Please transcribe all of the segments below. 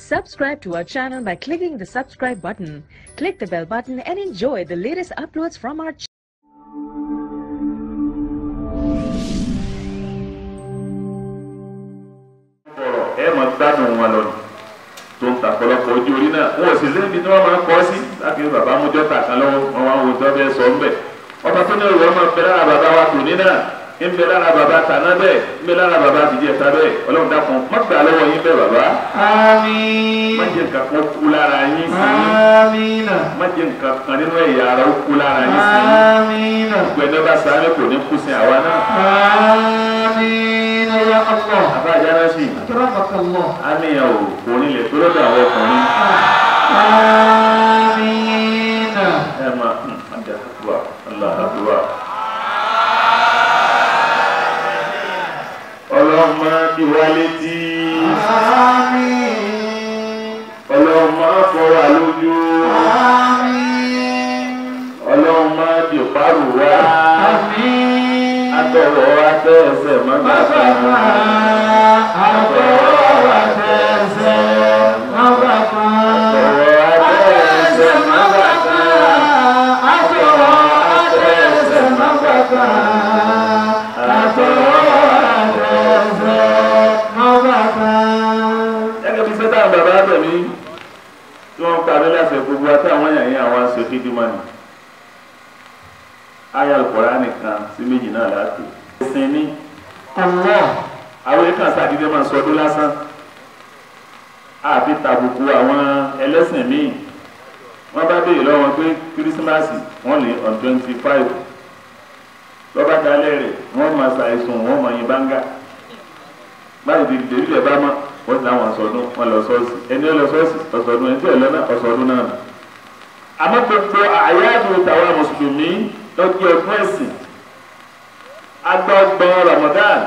Subscribe to our channel by clicking the subscribe button. Click the bell button and enjoy the latest uploads from our channel. ọ̀rọ̀ ẹ máa gbádùn wọn lọ tó ń tàpọ̀lọpọ̀ ojú orí náà wọn ò sì lébi tí wọ́n máa kọ́ sí láti ní bàbá mú jọ́tà kan lọ́wọ́ wọn wá wo tó bẹ́ẹ̀ sọ ń bẹ̀ ọba tó ní ìwọ máa bẹ lára bàbá wa tòní náà ń bẹ lára bàbá tàná bẹ́ẹ̀ ń bẹ lára bàbá tìjẹta bẹ́ẹ̀ ọlọ́run dákun má gbà lọ́wọ́ yín bẹ́ẹ̀ bàbá Àmín. má jẹ́ nǹkan kan kú lára yín sí Àmín. má jẹ́ nǹkan kan nínú ẹ̀yà ara ó kú lára yín sí Àmín. gbẹ̀dẹ́ bá sáré kò ní kú sí àwa náà Àmín ya Allah. àbá àjálá sí Akramaka Allah. àníyàn ò kò nílẹ̀ tó lọ́dọ̀ àwọn ọkùnrin. Àmín. ẹ máa ọjà àkùrà ọlọ àkùrà. ọlọ́mọ ìwà létí Àmín. ọlọ́mọ fọwà lójú Àmín. ọlọ́mọ dìparù wá Àmín. atọ̀wọ̀ atẹ́ẹsẹ̀ mọ́gbàgbà. Bàbá àtọwọ́ àtẹsẹ̀ má bàbá. atọ̀wọ̀ atẹ́ẹsẹ̀ mọ́gbàgbà. Àtọwọ́ àtẹsẹ̀ má bàbá. Àtọwọ́ àtẹsẹ̀ má bàbá. gẹ́gẹ́ bí sẹ́tà bàbá tẹ̀mí tí wọ́n parí láti gbogbo àtàwọn èèyàn yẹn àwọn aṣọ dídí mọ́ni. ayé alukóra nìkan sí méjì náà láti. ẹ̀sìn ní Allah. àwọn èèkàn sàdédé máa ń sọdún lásán. àfi tàbùkù àwọn ẹlẹ́sìn míì. wọ́n bá béèrè lọ́wọ́ pé kírísímàsì wọ́n lè on twenty five. lọ́ba dalẹ̀ rẹ̀ wọ́n máa ṣàìsùn wọ́n máa yin báńgà. báyìí di dèbí lẹ̀ bá mọ́ wọ́n ti láwọn ọ̀sọ̀dún wọn lọ sọ́ọ̀sì ẹni ó lọ sọ́ọ̀sì ọ̀sọ̀dún ẹni tí ò lọ náà ọ̀sọ̀dún náà. àmọ́ gbogbo àyáàdùn tàwa mùsùlùmí lọ́jọ́ ọdún ẹ̀sìn agbọ́gbọ́n Ramadan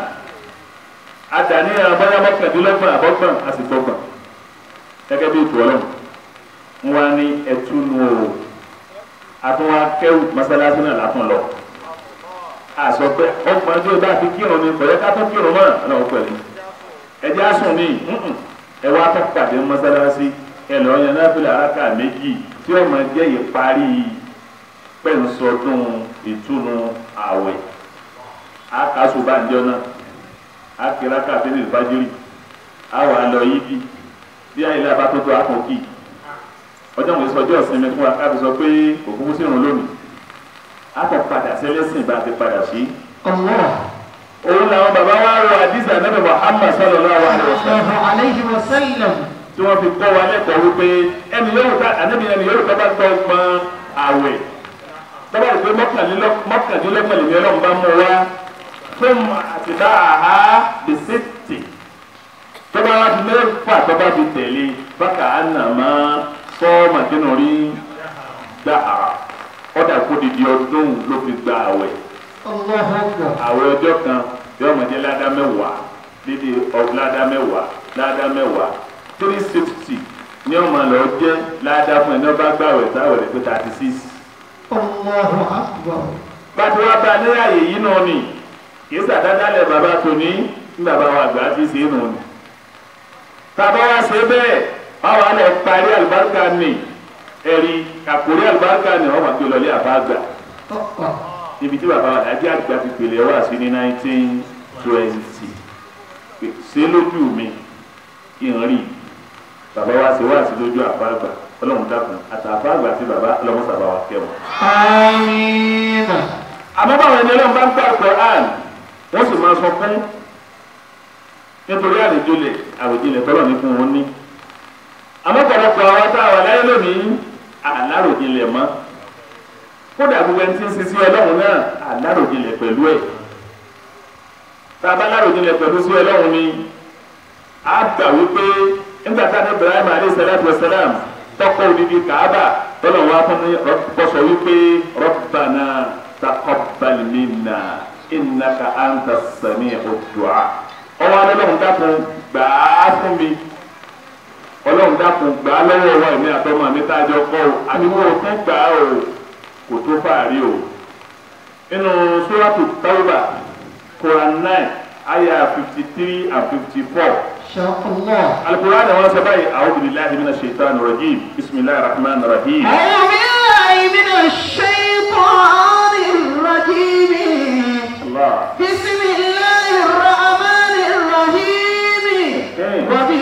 adàníyàn bóyá mọ́kàndínlọ́gbọ̀n àbọ́gbọ̀n àsìgbọ́gbọ̀n gẹ́gẹ́ bí ètò ọlọ́run ń wá ní ẹtúnu o àtúnwá kẹrù mọ́sálásí náà látún lọ àṣọ pé ọgbọ̀n tí o bá fi kírun ni kọ̀yẹ́ ká tó kírun mọ́ ọlọ́run pẹ̀lú ẹjẹ́ àsùn ní ẹ wá tó pàdé mọ́sálásí ẹ lọ yan náfìlà araka méjì tí ó máa jẹ́ ìparí pẹ̀nsọdún ìtúnu àwẹ̀ akaso bá ń jọ náà akira káfíńtì fájírì àwọn àlọ́ yìí bí bí ayélujára bá tó tó àkókì ọjọ́ àwọn ìsọjọ́ ìsinmi fún wa káfí sọ pé òkúkú sí ìrùn lónìí akọ̀ padà sẹ́lẹ̀sìn bá ti padà sí. Allah. òun làwọn bàbá wa rọ àdìsí ànábì Muhammad sallallahu alaihi wasallam Sallallahu alayhi wa sallam. tí wọ́n fi kọ́ wa lẹ́kọ̀ọ́ wípé ẹni yóò ká ànábì ẹni yóò ká bá gbọ́ gbọ́n àwẹ̀ tọ́ba rẹ̀ pé mọ́kàndínlọ́gbọ̀n lèmi ọlọ́run bá mú wa fún àtìdá àhá bìsítì tọ́ba wa fi mẹ́fà tọ́ba fi tẹ̀lé bákà ánà máa sọ màdínà rí dáhàrà ọ̀dà kó didi ọdún ló fi gba àwẹ̀ Allahu akbar. àwẹ̀ ọjọ́ kan yóò mọ̀ jẹ́ ládá mẹ́wàá dídí ládá mẹ́wàá ládá mẹ́wàá three sixty ní ọmọ lọ jẹ́ ládá fún ẹni ọba gbàwẹ̀ táwẹ̀ rẹ̀ pé thirty six Allahu akbar. bàtí wàá bá ní àyè yìí nù ni kìí sàdádálẹ̀ bàbá tòní ní bàbá wa àgbà ti ṣe é nù ni. tàbá wa ṣe bẹ́ẹ̀ báwa lọ parí àlùbáríkà ni ẹ̀rí àkórí àlùbáríkà ni wọ́n máa gbé lọlé àbá àgbà Ọ̀pọ̀. níbi tí bàbá wa àjẹ́ àgbà ti pèlè wá sí ní nineteen twenty ṣe lójú mi ìrìn bàbá wa ṣe wá sí lójú àbá àgbà ọlọ́run dákun àtàfà àgbà sí bàbá ọlọ́run sábà wa kẹwọn Àmín. àmọ́ báwọn ẹni ọlọ́run bá ń gbà Quran wọ́n sì máa sọ fún nítorí àròjinlẹ̀ àròjinlẹ̀ tọ́lọ̀ ní fún wọn ní. àmọ́ pọ̀lọpọ̀ àwọn tá a wà láyé lónìí àláròjinlẹ̀ mọ́ kódà gbogbo ẹni tí ń sisi ọlọ́run náà àláròjinlẹ̀ pẹ̀lú ẹ̀ tá a bá láròjinlẹ̀ pẹ̀lú sí ọlọ́run ni a gbà wípé nígbà tá a ní Ibrahim alayhi salatu wa salam tọkọ òdìdí Kaaba tọ́lọ̀ wá fún mi kọ́sọ̀ wípé Rabbana taqabbal minna innaka anta sami'ud du'a ọwọ́ ọlọ́run dákun gbà á fún mi ọlọ́run dákun gbà á lọ́wọ́ wa èmi àtọmọ mi tá a jọ kọ́ o àbí wo tún gbà á o kò tó fàárí o nínú suratu Tawbah Quran nine ayah fifty three and fifty four شاء الله alukur'an wọn sọ báyìí a'udhu billahi minash shaitani rajim bismillahir rahmanir rahim. أعوذ بالله من الشيطان الرجيم Allah. بسم الله الرحمن الرحيم وبه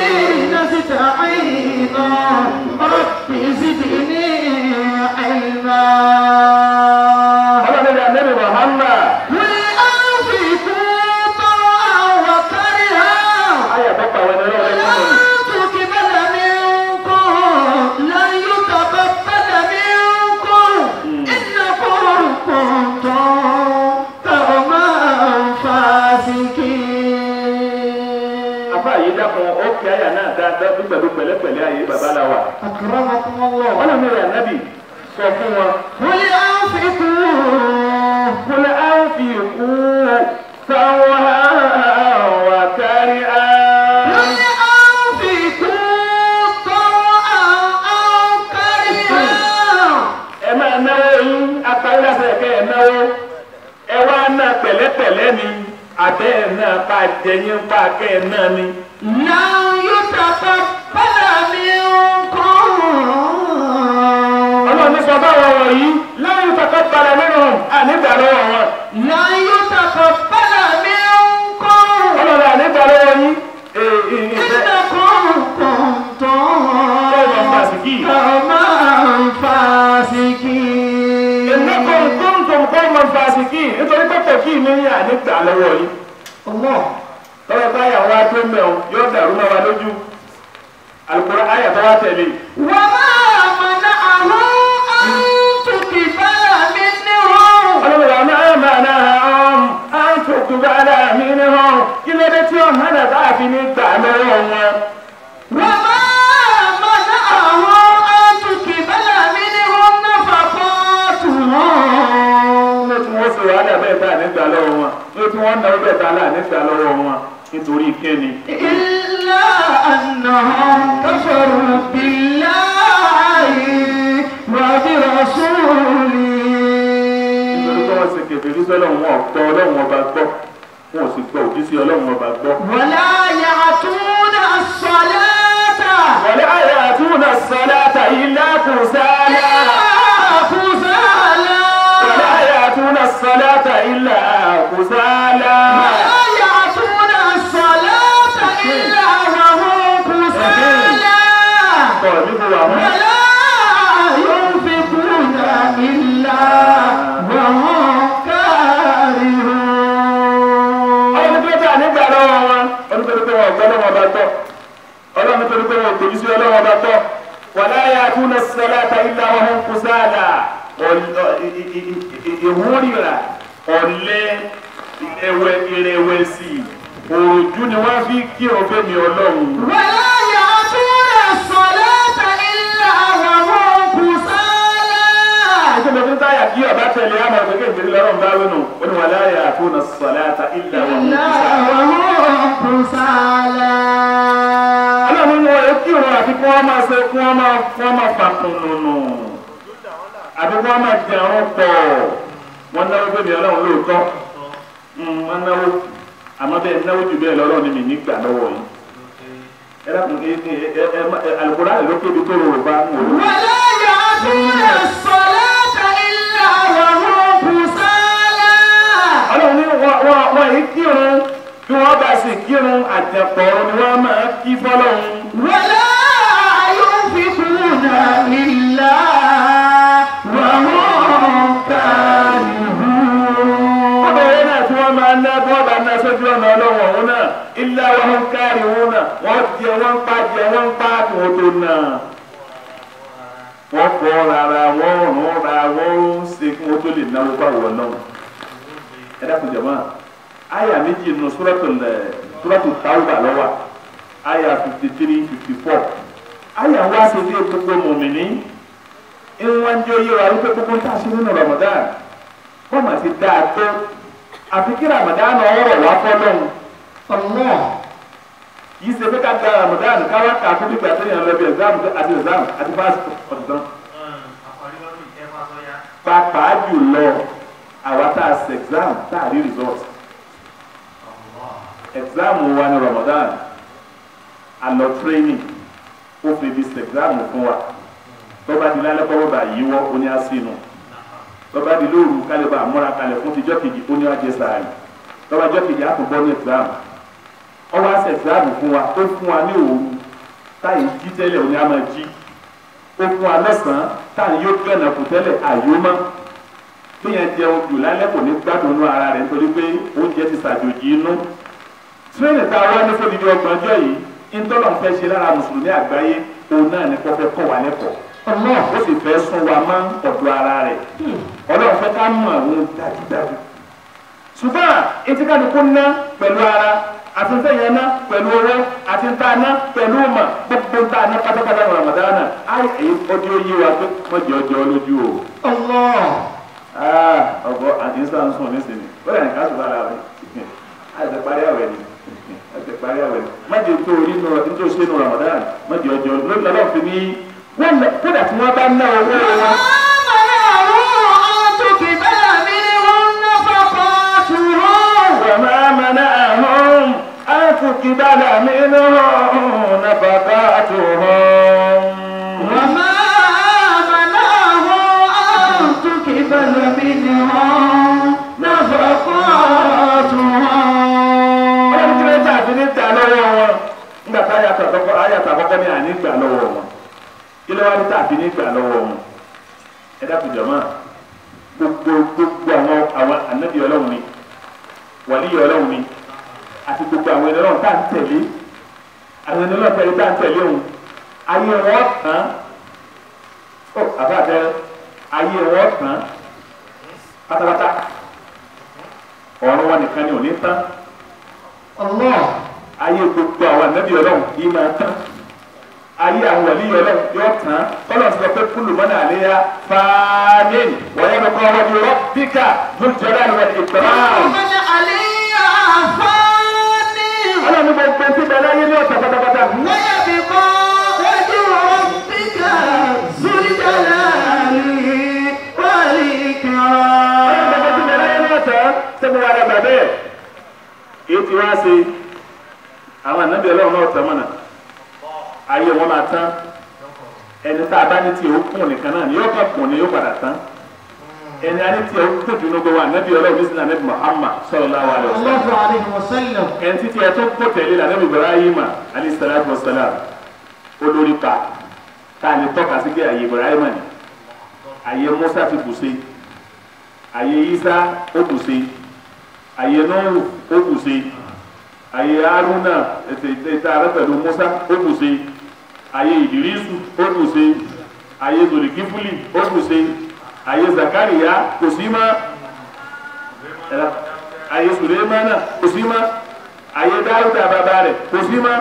نستعين رب زدني علما ọlọ́run ní anabi muhammad قل أنفقوا طوعا وكرها ayé àtọ́pọ̀ àwọn ẹni ọlọ́run ní ọ̀nà تقبل منكم لن يتقبل منكم إنكم كنتم قوما فاسقين afa yìí dákun ó kí àyà náà dáadáa bí pẹ̀lú pẹ̀lẹ́pẹ̀lẹ́ ayé baba la wa أكرمكم الله ọlọ́run ní anabi sọ fún wọn قل أنفقوا kul anfiqu sawhan wa karihan. قل أنفقوا طوعا أو كرها ẹ máa náwó yín apáyọ́sẹ̀ kẹ́ ẹ náwó ẹ wá ná pẹ̀lẹ́pẹ̀lẹ́ ni àbẹ́ ẹ̀ náà bá jẹyìn bá kẹ́ ẹ náà ni. لن يتقبل منكم ọlọ́run ní sọ báwọn wọ̀nyí láyé kọ́kọ́ balẹ̀ nínú ànígbà lọ́wọ́ wọn. لا يتقبل منكم ọlọ́run ànígbà lọ́wọ́ yín ee ee ìfẹ́ إنكم كنتم قوما فاسقين. قوما فاسقين ìnáko kóńtòm kọ́mọ fásikì nítorí pẹ́pẹ́ kí ní ànígbà lọ́wọ́ yín. الله tọ́wọ́ táyà wá tó mẹ́wọ̀n yóò dàrú mọ́ wa lójú alukóra ayà tó wá tẹ̀lé. وما منعه أن تقبل منهم ọlọ́run wa máa máa náà hàn án tó kú bá dà mí ní hàn kí ló dé tí ó hàn náà táà fi ní gbà lọ́wọ́ wọn. وما منعه أن تقبل منهم نفقاتهم ló tí wọ́n sọ wàhálà bẹ́ẹ̀ tá à ní gbà lọ́wọ́ wọn ló tí wọ́n náwó bẹ́ẹ̀ tá à ní gbà lọ́wọ́ wọn nítorí kíni. إلا أنهم كفروا بالله وبرسوله nítorí pé wọ́n ṣe kèfèrí sọ́lọ́run wọn gbọ́ ọlọ́run ọba gbọ́ wọn ò sì gbọ́ òjíṣẹ́ ọlọ́run ọba gbọ́. ولا يعطون الصلاة wọlé ayé àtúnà sọláta ilá kùsálà. كسالى wọlé ayé àtúnà sọláta ilá kùsálà. ولا يعطون الصلاة إلا وهم كسالى kọ̀ níbo àwọn. ولا ينفقون إلا وهم كارهون ọlọ́run tó tà nígbà lọ́wọ́ wọn ọdún tó tó wọn ọ̀gbọ́n lọ́wọ́ bá tọ́ ọlọ́run tó tó wọn òtòjú sí ọlọ́wọ́ bá tọ́ wàlá yà túnà sọláta ilá wọn hàn kùsálà ìhúrìrà ọ̀lẹ́ ẹwẹ́ ìrẹ̀wẹ̀sì òòjú ni wọ́n fi kí ọ̀fẹ́ mi ọlọ́run. ولا يعطون الصلاة إلا وهم كسالى Àti mo fi ń táyà kí ọba tẹ̀lé àmọ̀ ìgbẹ́kẹ̀ ìgbèrè lọ́rùn bá wínú. Ó ní wàlá yà túnà sọláta ilá wọn hàn إلا kùsálà. وهم كسالى ọlọ́run ní wọ́n yẹ kí wọn àti kí wọ́n máa ṣe kí wọ́n máa kí wọ́n máa fa kùnùnù àti kí wọ́n máa jẹun pọ̀ wọ́n náwó bẹ́ẹ̀ ni ọlọ́run lóòótọ́ Mm, wọ́n náwó àmọ́ bẹ́ẹ̀ náwó jù bẹ́ẹ̀ lọ́rọ́ ni mi nígbà lọ́wọ́ yìí ẹ dákun ẹ ẹ ẹ ẹ ẹ alukóra ló kébi tó rò bá ń wò ó. ولا يعطون الصلاة إلا وهم كسالى ọlọ́run ní wọ́n wọ́n wọ́n yìí kírun bí wọ́n bá sì kírun àjẹpọ̀ ni wọ́n máa kí fọ́lọ́run. ولا ينفقون إلا وهم كارهون ọbẹ̀rẹ̀ náà tí wọ́n máa ná tí wọ́n bá ná sójú ọ̀nà ọlọ́wọ̀n òun náà ilé àwọn ń kárí òun náà wọ́n jẹ wọ́n ń pa jẹ wọ́n ń pa kí wọ́n tó nà. wọ́n fọ́ rárá wọ́n rún ra wọ́n ń ṣe kí wọ́n tó lè náwó báwọ̀ náà. ẹ dákun jẹ̀mọ́ àyà méjì nù sùrọ̀tù lẹ̀ sùrọ̀tù Tawba lọ́wọ́ àyà fifty three fifty four àyà wá sí ilé gbogbo mọ̀mìnì ìwọ̀n jẹ́ oyè wa wípé gbogbo ń tà sí nínú Ramadan wọ́n mà ti dáa tó àfi kí ramadan ọ̀rọ̀ wá fọ́lọ́hún الله yìí ṣe pé ká gba ramadan káwá kà fún nígbà tó yàn lọ bí exam àti exam àti fásitì ọ̀dùn pàápàá jùlọ àwa tá a ṣe exam tá a rí result exam wa ní ramadan alọ tírénì ó fi di sẹgíráàmù fún wa tọ́ba di lálẹ́ kọ́ bàbá yíwọ́ ó ní àsínú tọ́ba di lóru kálíbà múra kalẹ̀ fún tijọ́ kejì ó ní wájú sàárì tọ́ba jọ́ kejì á tún bọ́ ní ẹ̀sìlámù ọwọ́ àṣẹ ẹ̀sìlámù fún wa ó fún wa ní òru táyì jí tẹ́lẹ̀ ó ní a máa jí ó fún wa lọ́sàn-án táyì yóò gànà kù tẹ́lẹ̀ àyó mọ́ bíyẹn jẹun jù lálẹ́ kò ní gbádùn inú ara rẹ̀ nítorí pé oúnjẹ ti ṣàjòjì inú tírénì tá a wá ní fódìdí ọgbọ̀n ọjọ́ yìí ntọ́lọ̀ ń fẹ́ ṣe lára mùsùlùmí àgbáyé òun náà ní kọ́fẹ́ kọ́ wa lẹ́kọ̀ọ́ ó sì fẹ́ sún wa mọ́ ọ̀dọ̀ ara rẹ̀ ọlọ́run fẹ́ ká mọ̀ àwọn dájúdájú ṣùgbọ́n etí kálukú ná pẹ̀lú ara àti ntẹ̀yẹ ná pẹ̀lú owó àti ntá ná pẹ̀lú ọmọ gbogbo ntá ná pátápátá ní Ramadana ayé èyí ọdún yìí wa pé wọ́n jẹ́ ọjọ́ lójú o ọgbọ àti nsànsùn nísìnyí wọ́n yà ní ká sùpà láwẹ̀ àti parí àwẹ̀ ni àti parí àwẹ̀ ni má jẹ́ tó orí nù nítorí ṣe nù Ramadan má jẹ́ ọjọ́ lórí lọ́dọ̀ fi ní wọ́n lọ kódà tí wọ́n bá ná owó wọn. وما منعهم أن تقبل منهم نفقاتهم ọlọ́run tí wọ́n tà fi ní gbà lọ́wọ́ wọn nígbà tá àyàtọ̀ àkọ́kọ́ àyàtọ̀ àkọ́kọ́ ní àní gbà lọ́wọ́ wọn kí ló wá ní tà fi ní gbà lọ́wọ́ wọn ẹ dákun jọ̀mọ́ gbogbo gbogbo àwọn àwọn ànábì ọlọ́run ni wàlíyé ọlọ́run ni àti gbogbo àwọn ẹni ọlọ́run tá à ń tẹ̀lé àwọn ẹni ọlọ́run tẹ̀lé tá à ń tẹ̀lé òun ayé wọn tán ó àbáàdẹ ayé wọn tán pátápátá ọ̀run wọn nìkan ni ò ní tán ayé gbogbo àwọn ànábì ọlọ́run yìí máa tán ayé àwọn wàlíyé ọlọ́run yóò tán kọ́lọ́n sọ pé kúlù mọ́nà àléyá fáánìn wọ́n yẹn kọ́ wọ́n di rọ́bíkà lójúọ̀dá ni wọ́n ti gbẹ̀rán. ọlọ́run ní gbogbo tí bẹ̀rẹ̀ ayé ní ọ̀tọ̀ pátápátá. ọlọ́run gbogbo tí bẹ̀rẹ̀ ayé ní ọ̀tọ̀ sẹ́mi wà lágbà bẹ́ẹ̀. èyí ti wá sí àwọn ànábì ọlọ́run náà tẹ̀ mọ́nà ayé wọn máa tán ẹni tá a bá ní tí o kún nìkan náà ni yóò kàn kún ni yóò padà tán ẹni a ní tí o kún dunu gbogbo ànábì ọlọ́run ní sinna ànábì Muhammad sallallahu alaihi wasallam ẹni títí ẹ tó kó tẹ̀lé la ànábì Ibrahima alayhi salatu wassalam olórí pa tá a lè tọ́ka sí pé àyè Ibrahima ni àyè Musa ti bù sí àyè Isa ó bù sí àyè Nuhu ó bù sí àyè Haruna ètò ìta rẹ pẹ̀lú Musa ó bù sí àyè Ìdírísù ó bù sí àyè Zolikifuli ó bù sí àyè Zakariya kò sí mọ́ ẹ̀rọ àyè Sulemana kò sí mọ́ àyè Dáúdà bàbá rẹ̀ kò sí mọ́.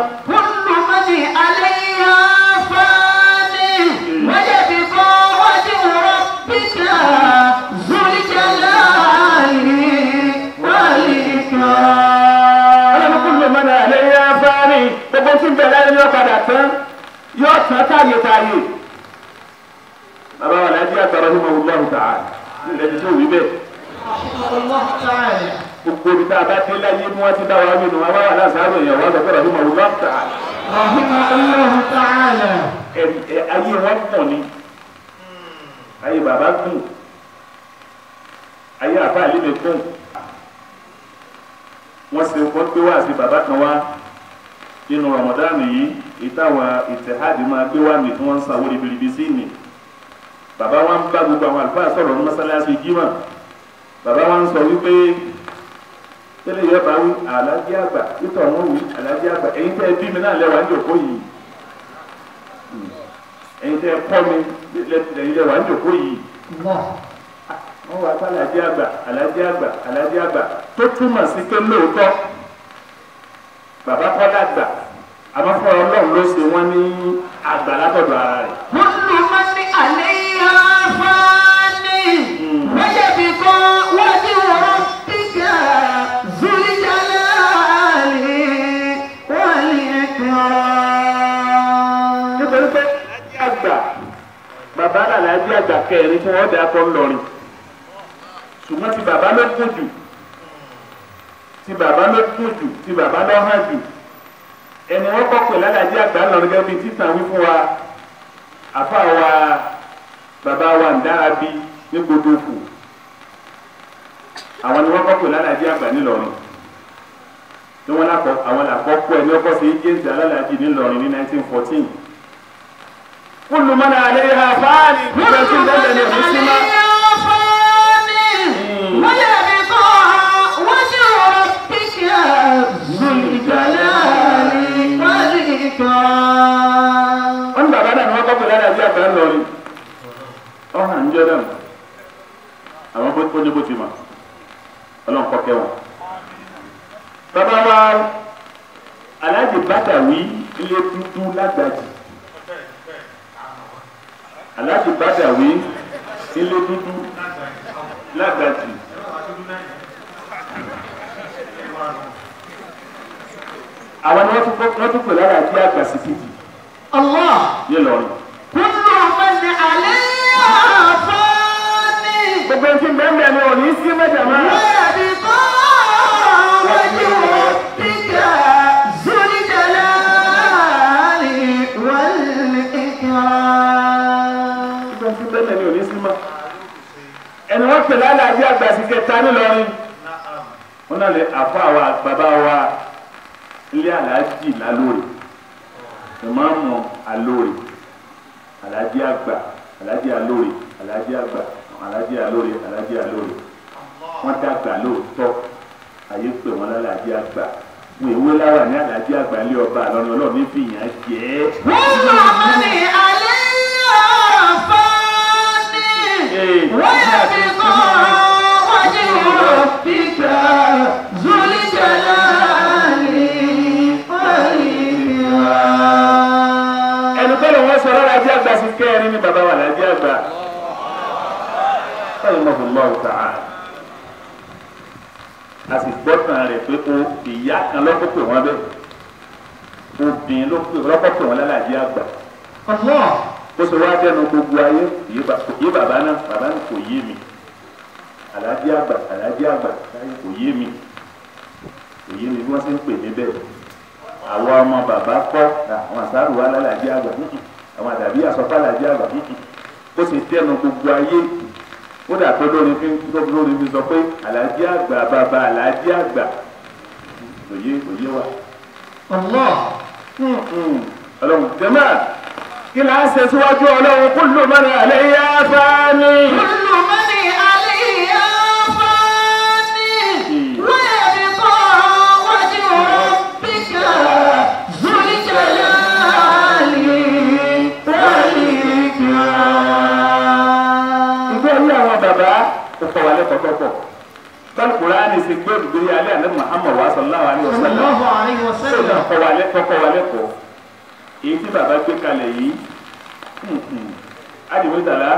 ọlọ́run kúlù mọ́nà àlẹ́yìn afáàní gbogbo tí ń bẹ̀rẹ̀ láyé yóò padà tán yóò tán táyé táyé. bàbá wa láti àtàrà ní màwù lọ́hùn tà á nílẹ̀ tí ó wí bẹ́ẹ̀. gbogbo ibi tá a bá dé láyé bí wọ́n ti dá wa nínú wa wá wà láṣáájú èèyàn wá sọ pé ràhìn màwù lọ́hùn tà á. ẹ- ẹ- ayé wọn pọ̀ ni ayé bàbá kù ayé àbá àlébè kù wọ́n ṣe wọ́n gbé wá sí bàbá kan wá nínú Ramadan yìí ìtawà ìtẹ̀hádì máa gbé wá mi tí wọ́n ń sanwó ribiribi sí ni bàbá wa ń bá gbogbo àwọn àlùfáà sọ̀rọ̀ ní mọ́sálásí jímọ̀ bàbá wa ń sọ wípé tẹ́lẹ̀ yẹ bá wí alájí àgbà títọ̀ wọn wí alájí àgbà ẹ̀yin tẹ́ ẹ bí mi náà lẹ́wà ń jòkó yìí ẹ̀yin tẹ́ ẹ kọ́ mi lẹ́yìn lẹ́wà ń jòkó yìí wọ́n wá sí alájí àgbà alájí àgbà alájí àgbà tó túmọ̀ sí pé lóòótọ́ bàbá kọ́lá àgbà àmọ́ fún ọlọ́run ló ṣe wọ́n ní àgbà látọ̀dọ̀ ara rẹ̀. nítorí pé alájí àgbà bàbá alájí àgbà kẹrin tí wọ́n dà kọ́ ńlọrin ṣùgbọ́n ti bàbá ló kún jù ti bàbá ló kún jù ti bàbá ló hàn jù ẹni wọ́n kọ́ pè lálàjì àgbà ńlọrọ̀ gẹ́gẹ́ bíi títàn wí fún wa àfa wa bàbá wa ń dára bí ní gbogbo fù àwọn ni wọ́n kọ́ pè lálàjì àgbà ńlọrọ̀ tí wọ́n lákọ̀ àwọn làkọ́kọ́ ẹni ọkọ̀ sí jẹ́ǹtì alálàjì ńlọrọ̀ ní 1914 kúlù mọ́nà àlẹ́ yà fáàlì gbogbo ẹtí ń bẹ́ẹ̀ ní òní símá. wọ́n ní bàbá náà ni wọ́n kọ́ pè lálàjì àgbà ńlọrọ̀ ọ̀hún àǹjọ́ dànù àwọn bó ní bó ti mọ̀ ọlọ́run kọ́ kẹ́ wọn. bàbá wa aláàjì bàtàwí ilé dúdú lágbàjì aláàjì bàtàwí ilé dúdú lágbàjì. àwọn ni wọ́n tún wọ́n tún pè lára àjí àgbà sí fìdí Allah nílọrin. kullu man alayha fani gbogbo ẹni tí ń bẹ́ẹ̀ bẹ́ẹ̀ ni ò ní sí mẹ́jà máa. wa yabqa wajhu rabbika zul jalali wal ikram. gbogbo ẹni tí ń bẹ́ẹ̀ bẹ́ẹ̀ ni ò ní sí mọ́. ẹni wọ́n pè lára àjí àgbà sí kẹta nílọrin. wọ́n náà lè àfọ àwa bàbá wa ilé aláàjì lálórí ìmáàmù alórí aláàjì àgbà aláàjì alórí aláàjì àgbà aláàjì alórí aláàjì alórí wọ́n dàgbà lóòótọ́ ayé pè wọ́n lálàájì àgbà wọn èwe láwà ní aláàjì àgbà ilé ọba àlọ́ni ọlọ́run ní fìyàn jẹ́ ẹ́. kullu man alayha fani wa yabqa wajhu rabbika zul jalali wal ikram. ẹnu tó lè wọ́n sọ lálàájì àgbà sí kẹrin ní bàbá wa aláàjì àgbà. báyìí mọ̀ fún lọ́wọ́ tàà a sì gbọ́ tàn rẹ̀ pé o ìyá kan lọ́kọ́ pè wọ́n bẹ́ẹ̀ obìnrin ló pè lọ́kọ́ pè wọ́n lálàájì àgbà. Allah. bó ṣe wá dẹnu gbogbo ayé yé ba- yé bàbá náà bàbá náà kò yé mi alájí àgbà alájí àgbà láyé kò yé mi kò yé mi bí wọ́n ṣe ń pè mí bẹ́ẹ̀ àwọn ọmọ bàbá kọ́ àwọn àṣàrò wa lálàjí àgbà hùn hùn. àwọn àdàbí àsọpá làjí àgbà hùn hùn. bó ṣe dẹnu gbogbo ayé ó dà tó lórí fi lórí fi sọ pé alájí àgbà bàbá alájí àgbà kò yé kò yé wa Allah. ọlọ́run jẹ́mọ́ kí là ń ṣe síwájú ọlọ́run kullu man alayha fani. kullu man alayha fani wa yabqa wajhu rabbika zul jalali wal ikram. ìgbé orí àwọn bàbá ó kọ́ wa lẹ́kọ̀ọ́ tọ́pọ̀ báyìí kùránì sì gbé olùgbé alẹ́ àná Muhammad wa sallallahu alayhi wa sallam sallallahu alayhi wa ó náà sallam. kọ́ wa lẹ́kọ̀ọ́ kọ́ wa lẹ́kọ̀ọ́ èyí tí bàbá gbé kalẹ̀ yìí ádìmú ìtàlá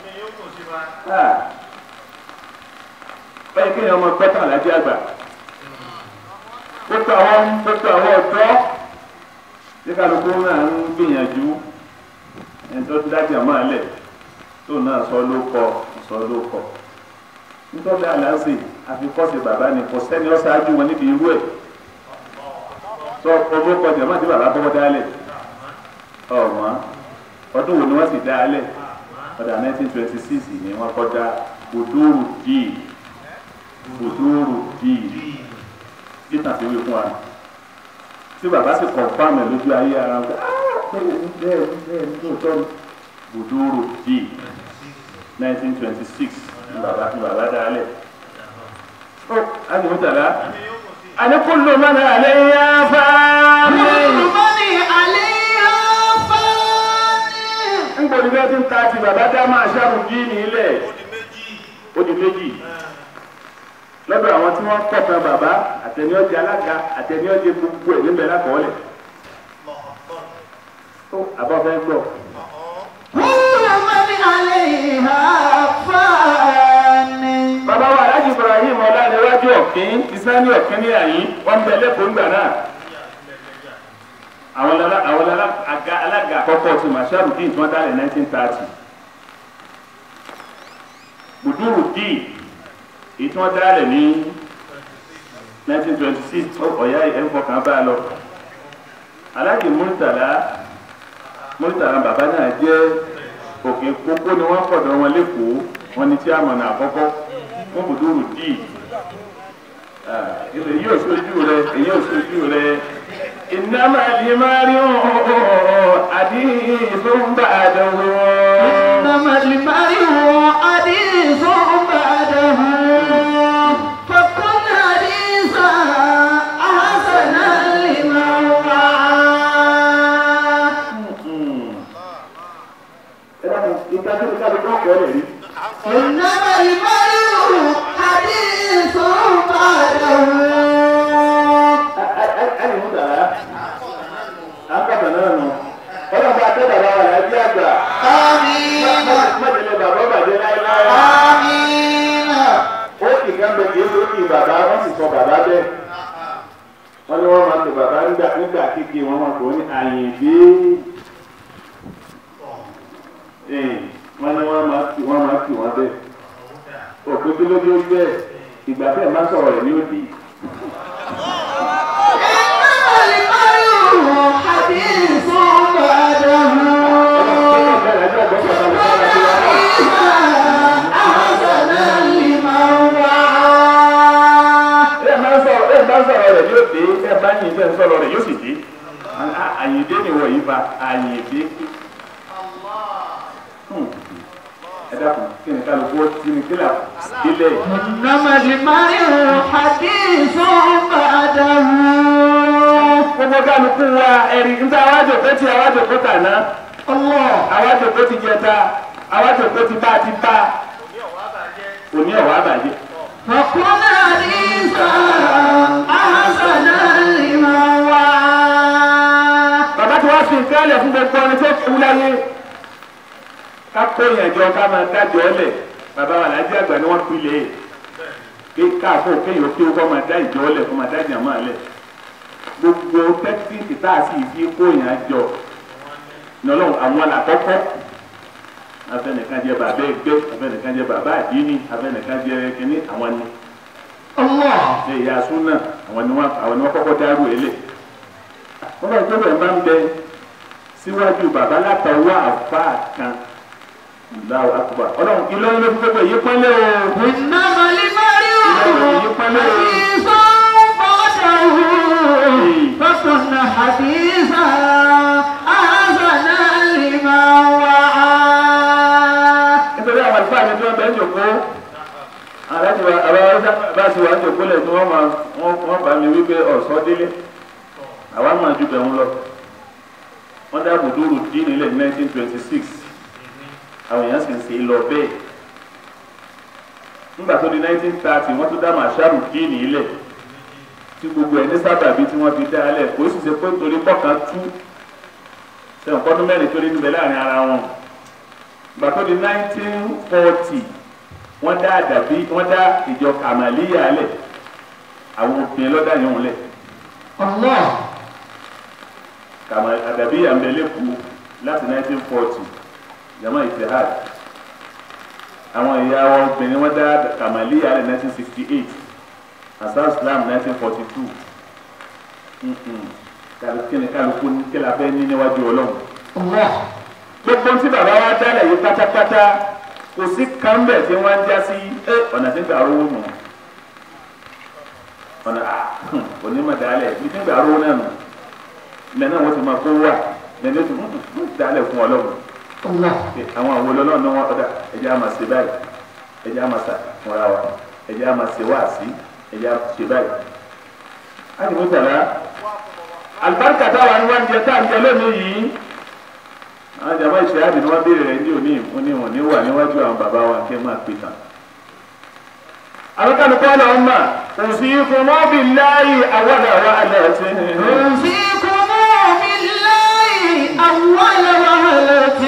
báyìí kéèyàn ọmọ gbọ́tàn lájẹ́ àgbà gbogbo àwọn gbogbo àwọn ọ̀dọ́ tí kálukú náà ń gbìyànjú ẹni tó dájú àmọ́ àlẹ̀ tó náà sọ ló kọ sọ ló kọ nítorí àlàáfíà àfikọ́sí bàbá ni kò sẹ́ni ó ṣáájú wọn níbi irú ẹ̀ sọ owó kọjá má ti bàbá kọ́kọ́ dálẹ̀ ọ̀wọ́n ọdún wo ni wọ́n sì dálẹ̀ ọdún 1926 ni wọ́n kọ́ dá Buduru díì Buduru díì títàn sí wí fún wa tí bàbá sì kọ̀ fáàmì lójú ayé ara wọn bẹ́ẹ̀ ni bẹ́ẹ̀ ni bẹ́ẹ̀ ni lóòótọ́ ni Buduru díì 1926 ni bàbá ni bàbá dálẹ̀ ó àdìmútàlá àdìkúlù mọ́nà àlẹ́ yá fáàmì. kullu man alayha fani. nígbòdì bẹ́ẹ̀ tí ń ta ti bàbá dá máa ṣàrùn jí ní ilẹ̀ ó di méjì lọ́dọ̀ àwọn tí wọ́n kọ̀ọ̀kan bàbá àtẹniọ́jẹ alága àtẹniọ́jẹ gbogbo ẹ̀ níbẹ̀ lákọọ́lẹ̀ tó àbọ̀fẹ́ gbọ́ kullu man alayha fani. bàbá wa aláàjì Ibrahim ọlọ́ọ̀lẹ́wájú ọ̀kín ìsáni ọ̀kín ní àyín wọ́n ń bẹ lẹ́kọ̀ọ́ ńgbà náà àwọn lala àwọn lala aga alága àkọ́kọ́ ti masharu dín tí wọ́n dálẹ̀ 1930 Buduru dín èyí tí wọ́n dálẹ̀ ní 1926 ọ̀yá ẹ̀ ń fọkàn bá a lọ aláàjì múrítàlá múrítàlá bàbá náà jẹ́ òkè kókó ni wọ́n pọ̀dọ̀ wọn lẹ́kọ̀ọ́ wọn ni tí a mọ̀ náà àkọ́kọ́ fún bùdúrù díì ilé yóò sojú rẹ èyí ò sojú rẹ ìnáma lè máa rí àdíhùn bá àdánwò. إنما المرء حديث بعده فكن حديثا حسنا لمن وعى ìtajú ní káàdì tó kọ́ lè rí. إنما المرء حديث بعده ẹni mú dàrá àkàtà náà nù ọlọ́ba akẹ́dàrà wà láti àgbà آمين májèlé bàbá bàjẹ́ láéláé آمين ó kì kan bẹ kì í tó kì bàbá wọ́n sì sọ bàbá bẹ́ẹ̀ wọ́n ní wọ́n máa tó bàbá nígbà nígbà kékeré wọ́n máa tó ní àyèdè wọ́n ní wọ́n máa tì wọ́n máa tì wọ́n bẹ́ẹ̀ òpin kí ló dé ó bẹ́ẹ̀ ìgbà bẹ́ẹ̀ máa sọ̀rọ̀ rẹ̀ ní òdì. إنما المرء حديث بعده حسنا لمن وعى ẹ máa ń sọ̀rọ̀ ẹ bá ń sọ̀rọ̀ rẹ̀ yóò dé ẹ bá yìn tẹ́ ń sọ̀rọ̀ rẹ̀ yóò sì dé àyìndé ni wọ̀ yìí fa àyìndé. Hmm. ẹ dákun kí ni kálukú ó ti ní kílà ilẹ̀ إنما المرء حديث بعده gbogbo kálukú wa ẹ̀rí níta àwájọ pé ti àwájọ pé kàná الله àwájọ pé ti jẹta àwájọ pé ti bá ti bá òní ọ̀wá àbàjẹ́. فكن حديثا حسنا لمن وعى bàbá tí wọ́n fi nǹkan lẹ̀ fún gbogbo ẹni tó kú láyé ká kó ìyànjọ ká máa dájọ́ lẹ̀ bàbá wa làájẹ́ àgbà ni wọ́n pilẹ̀ pé káàfó kéèyàn kí ó kọ́ máa dá ìjọ lẹ̀ kó máa dá ìjàmọ́ lẹ̀ gbogbo tẹ́kítíìkì tá a sì fi kó ìyànjọ nọlọ́run àwọn làkọ́kọ́ afẹnìkan jẹ bàbá ẹgbẹ́ afẹnìkan jẹ bàbá àdínní afẹnìkan jẹ kínní àwọn ni الله ṣe ìyá súnà àwọn ni wọ́n àwọn ni wọ́n kọ́kọ́ dárú ilé wọ́n bá gbọ́dọ̀ máa ń bẹ síwájú bàbá látọwọ́ àfa kan Allahu akbar ọlọ́run ìlọrin ló fi gbogbo èyí pọ́nlé o إنما المرء حديث بعده فكن حديثا حسنا لمن وعى nítorí àwọn àlùfáà mi tí wọ́n bẹ ń jòkó aláti wa àbá bá ti wà ń jòkó lẹ̀ tí wọ́n máa wọ́n wọ́n bá mi wípé ọ̀sọ́ délé àwa máa ju bẹ̀rù lọ wọ́n dá bùdúrù dín nílẹ̀ ní 1926 àwọn èèyàn sì ń ṣe lọ bẹ́ẹ̀ nígbà tó di 1930 wọ́n tún dá màṣáàrù dín nílẹ̀ tí gbogbo ẹ̀ ní sábàbí tí wọ́n fi dá alẹ̀ kò sì ṣe pé torí pọ̀kan tú sẹ́wọ̀n kọ́dún mẹ́rin torí níbẹ̀ láàrin ara wọn ìgbà tó di 1940 wọ́n dá àdàbí wọ́n dá ìjọ kàmàlíyà lẹ̀ àwọn obìnrin lọ́dà yẹn wọn lẹ̀ الله kàmà àdàbí àmbẹ̀lẹ́kù láti 1940 jama itihad àwọn ìyá wọn obìnrin wọ́n dá kàmàlíyà lẹ̀ 1968 asar islam 1942 Mm-mm. kálukú kí ni kálukú ní kí la fẹ́ ní níwájú ọlọ́run الله gbogbo tí bàbá wa dálẹ̀ yìí pátápátá kò sí kánbẹ̀ tí wọ́n ń já sí ẹ ọ̀nà tí ń gbà rówó nù ọ̀nà à onímọ̀ dálẹ̀ bí tí ń gbà rówó náà nù lẹ́nu àwọn tó máa kó wà lẹ́nu tó ń dálẹ̀ fún ọlọ́run الله pé àwọn àwọn olólùwọ̀n náà wọ́n ọ̀dà ẹ̀jẹ̀ á máa ṣe báyìí ẹ̀jẹ̀ á máa ṣà fúnra wa ẹ̀jẹ̀ á máa ṣe wáàsí ẹ̀jẹ̀ á ṣe báyìí. á ní mo tẹ̀lé alibarika táwa ni wọ́n ń jẹ tá à ń jẹ lónìí yìí àwọn jàmbá ìṣèyàdì ni wọ́n béèrè rẹ̀ ní òní ìfún ní òní wà níwájú àwọn bàbá wa kí ẹ máa pè tán. àwọn kan kọ́ lọ ń mà òsìkùn mọ́bì láàyè àwọn àwọn àlẹ́ ti. أوصيكم بالله أول وهلة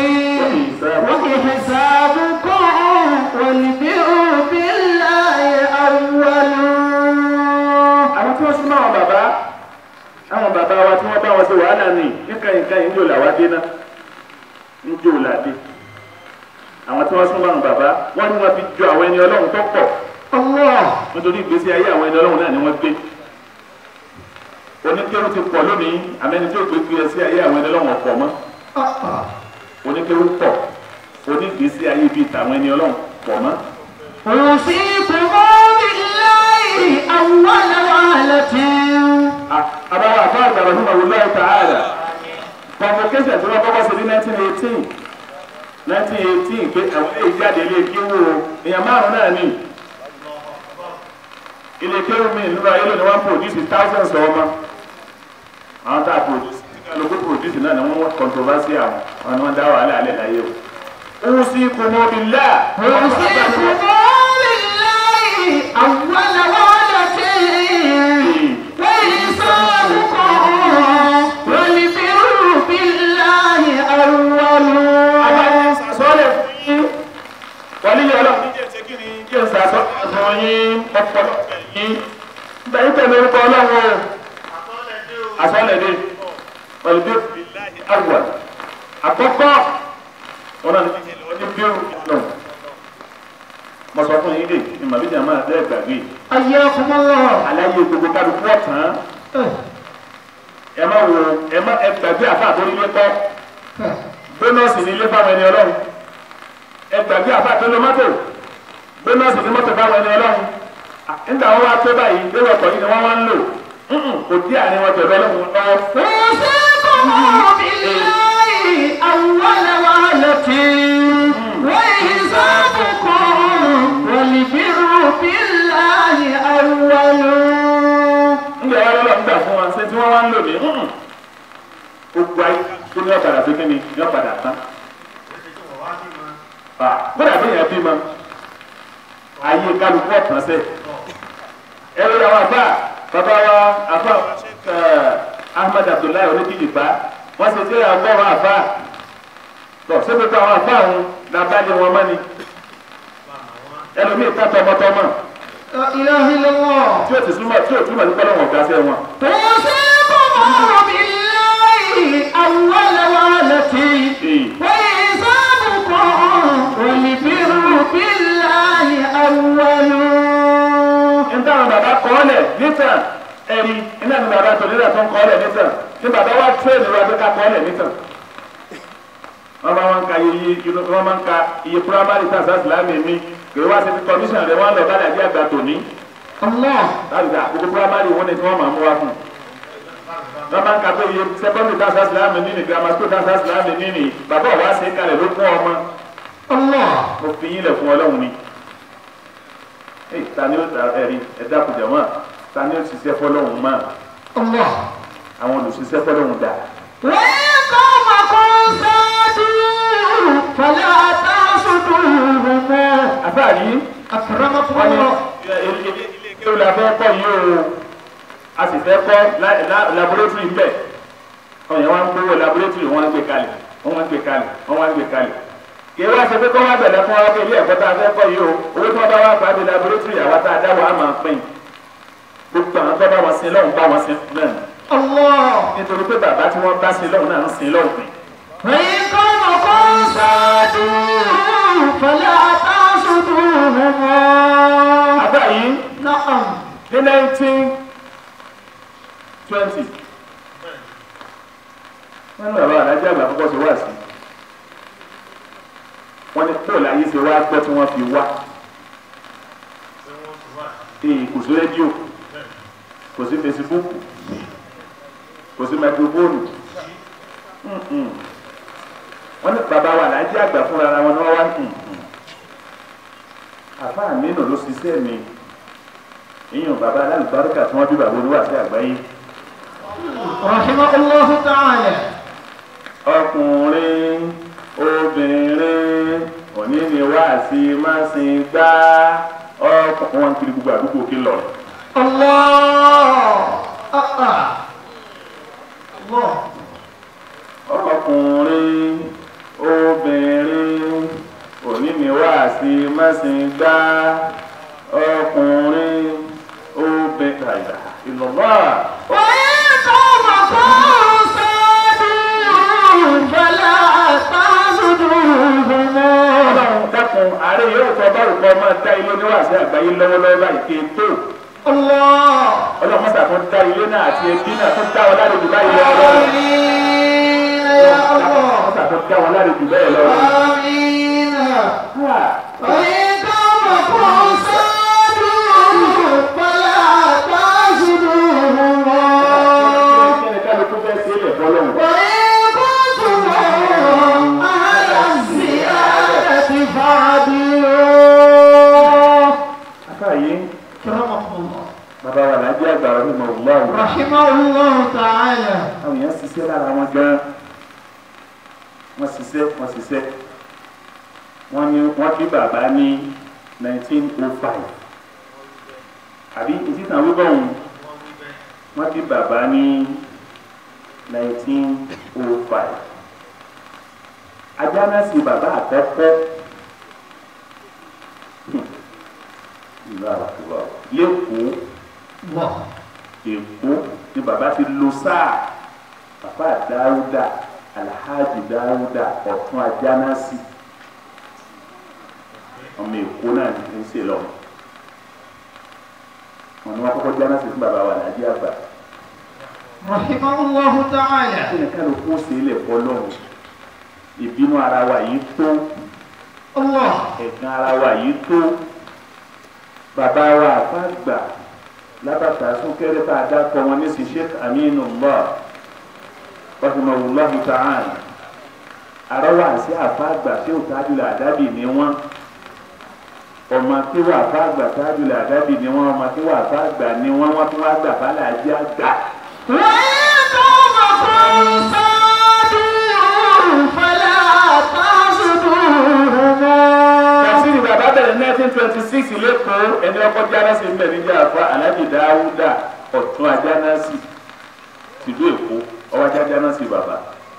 وحسابكم والبر بالله أول àwọn tí wọ́n súnmọ́ àwọn bàbá àwọn bàbá wa tí wọ́n bá wọn ṣe wàhálà ní níkàyìn káyìn ń jò làwa dé náà ń jò làdé àwọn tí wọ́n súnmọ́ àwọn bàbá wọ́n ní wọ́n fi jọ àwọn ẹni ọlọ́run tó pọ̀ الله nítorí ìgbésí ayé àwọn ẹni ọlọ́run náà ni wọ́n gbé oníkéwù ti pọ̀ lónìí àmẹ́ni tó gbé gbé sí ayé àwọn ẹni ọlọ́run ọ̀pọ̀ mọ́ oníkéwù pọ̀ onígbèsí ayé bíi tàwọn ẹni ọlọ́run pọ̀ mọ́. أوصيكم بالله أول وهلة àbáwá àbá àgbàlá fún àwọn olóyè tààlà convocation tí wọ́n kọ́kọ́ ṣe ní nineteen eighteen nineteen eighteen pé àwọn ilé ìjáde ilé kéwù o èèyàn márùn náà ní ilé kéwù mi nígbà ayé lónìí wọ́n produce thousands ọmọ àwọn tá a produce lóko produce náà ni wọ́n controversy àwọn àwọn ni wọ́n dá wàhálà alẹ́ láyé o. òun sì kò mọ bí lá. أوصيكم بالله أول وهلة وإنسانكم والبر بالله أول sọ́ọ̀lẹ̀ fún yín wọlé yẹn lọ níjẹ́ ṣe kí ni yíyẹ sàṣọ ẹ̀sán yín ọpọlọ yín bẹ́ẹ̀ tẹ̀lé orúkọ ọlọ́run o àsọ̀lẹ̀ dé pẹ̀lú bí àwọ̀ àkọ́kọ́ wọn náà ní ọdún bí ó lọ mo sọ fún yín dè ní màbíjà máa dẹ́ gbàgbé حياكم الله aláyé gbogbo kálukú ọ̀tán ẹ má wo ẹ má ẹ gbàgbé àfa àtòrílé kọ́ bónọ́ọ̀sì ní ilé fáwọn ẹni ọlọ́run ẹ gbàgbé àfa àtòlé mọ́tò bónọ́ọ̀sì ní mọ́tò fáwọn ẹni ọlọ́run À, nígbà wọn wá tó báyìí lérò ọkọ̀ yìí ni wọ́n wá ń lò Mm-mm, kò dí àárín wọn pẹ̀lú ọlọ́run lọ. أوصيكم بالله أول وهلة وإحسانكم والبر بالله أول nígbà wọn lọ́lọ́ ń gbà fún wọn ṣé tí wọ́n wá ń lò ní Mm-mm. gbogbo ayé tó ní ọ̀padà tó kí ni ní ọ̀padà tán. Ah, kódà bí yẹn bí mọ ayé kálukú ọ̀tán sẹ́ ẹ lórí àwọn àbá bàbá wa àbá ẹ Ahmed Abdullahi onídìrí bá wọn ṣe tí àwọn ọmọ àbá tọ ṣé gbogbo àwọn àbá òun làbálẹ wọn mọ ni ẹlòmíì ká tọmọtọmọ لا إله إلا الله tí o ti súnmọ́ tí o túmọ̀ sí pọ́lọ́wọ̀n ọ̀gá sẹ́ wọn. توصيكم بالله أول وهلة وإحسانكم والبر بالله أول níta àwọn bàbá kọ́ ọ́ lẹ̀ nítàn ẹ̀rí iná ní bàbá tó nílẹ̀ tó ń kọ́ ọ́ lẹ̀ nítàn ní bàbá wa tírèèdì wa tó ká kọ́ ọ́ lẹ̀ nítàn. wọ́n máa ń ka iye wọ́n máa ń ka iye primary tax islámì mi kì í wá sí ti commission rẹ̀ wọ́n lọ bá dàbí àgbà tòní الله láti gbà gbogbo primary wọn ni tí wọ́n máa mú wá fún un. wọ́n máa ń ka pé iye secondary tax islámì nínú grammar school tax islámì nínú bàbá wa ṣe é kalẹ̀ ló fún ọmọ الله mo fi yín lẹ̀ fún ọlọ́run ni. Ẹ ta ni ó ta ẹ̀rí ẹ̀dá kùjà wọn ta ni ó ṣiṣẹ́ fọlọ́run máa الله àwọn olùṣiṣẹ́ fọlọ́run dà. وإن قومكم سادوا فلا تحسدوهم àfáàrí أكرمكم wọn ni الله ilé kéwù la fẹ́ kọ́ yìí o a sì fẹ́ kọ́ laboratory ń bẹ̀ ọ̀yàn wa ń gbowó laboratory wọn ń gbé kalẹ̀ wọn ń gbé kalẹ̀ wọn ń gbé kalẹ̀ kì í wá ṣe pé kọ́ wá bẹ̀rẹ̀ fún wa pé ilé ẹ̀kọ́ tá a fẹ́ kọ́ yìí o owó tí wọ́n bá wá pàdé laboratory àwa tá a dá wa á máa pín gbogbo àwọn tó bá wọn sin lọ́hùn bá wọn sin náà ni. الله nítorí pé bàbá tí wọ́n bá sin lọ́hùn náà ń sin lọ́hùn pín. وإن قومكم سادوا فلا تحسدوهم àbá yìí نعم ní nineteen twenty wọ́n ní bàbá alájẹ́ àgbà kọ́kọ́ ṣe wá sí wọ́n ní pọ́ọ̀lù ayé ṣe wá gbọ́ tí wọ́n fi wá èyí kò sí rédíò kò sí fesibúùkù kò sí máikrófóònù Mm-mm. wọ́n ní bàbá wa alájẹ́ àgbà fúnra ara wọn ni wọ́n wá Mm-mm. àbá mi nù ló ṣiṣẹ́ mi ìyẹn bàbá alálùbáríkà tí wọ́n bí bàbá olúwa sí àgbáyé رحمه الله تعالى ọkùnrin obìnrin òní ni wá sí másin gbá ọkùnrin wọn kiri gbogbo àdúgbò kí lọ. الله آه آه. الله ọkùnrin obìnrin òní ni wá sí másin gbá ọkùnrin obìnrin ìlọ́wọ́. وإن قومكم سادوا فلا تحسدوهم ọlọ́run dákun àárẹ̀ yóò tọ́ báwo kọ́ máa dá ilé oníwàásí àgbáyé lọ́wọ́lọ́wọ́ báyìí kí n tó. الله ọlọ́run mọ́sà tó dá ilé náà àti ẹbí náà tó dá wọn lálejò báyìí lọ ọlọ́run آمين يا الله mọ́sà tó dá wọn lálejò bẹ́ẹ̀ lọ ọlọ́run. آمين Ah, وإن قومكم صادوا فلا تعصدوهما kí ni kálukú fẹ́ sí ilẹ̀ fọlọ́run. وإن كنتم أهل الزيادة فعدلوا akáyé كرمكم الله bàbá wa làájẹ́ àgbà ọdún mọ̀ ọ̀gbọ́n رحمه الله تعالى àwọn èèyàn ṣiṣẹ́ lára wọn gan wọ́n ṣiṣẹ́ wọ́n ṣiṣẹ́ wọ́n ní wọ́n bí bàbá ní 1905 àbí ìtìtàn wíwọ̀ ọ̀hún wọ́n bí bàbá ní 1905 ajá náà sì bàbá àkọ́kọ́ ìlú àwàkùbọ̀ lẹ́kọ̀ọ́ الله èkó ni bàbá ti lo sáà bàbá dáúdà alhaji dáúdà ọ̀tún ajánásì ọmọ èkó náà ní ń ṣe lọ wọn ni wọn kọ́kọ́ jánásì fún bàbá wa nàìjíríà àgbà رحمه الله تعالى kí ni kálukú ó ṣe ilẹ̀ fọlọ́run ìbínú ara wa yìí tó الله ẹ̀gàn ara wa yìí tó bàbá wa àfàgbà lábàtà súnkẹrẹ tá a dákọ wọn ní sí sheikh aminullah rahimahullahu ta'ala àrọwà sí àfàgbà tí ó tájúlẹ̀ àdábì ní wọn ọmọ tí wà àfàgbà tájúlẹ̀ àdábì ní wọn ọmọ tí wà àfàgbà ní wọn wọn tún wá gbà bálẹ̀ ajé àgbà وإن قومكم صادوا فلا تعصدوهما tẹ̀síìrì bàbá bẹ̀rẹ̀ nineteen twenty six lẹ́kọ̀ọ́ ẹni ọkọ̀ jánásì ń bẹ̀ níjà àfa aláàjì dáúdà ọ̀tún ajánásì tìlú èkó ọwọ́ ajá jánásì bàbá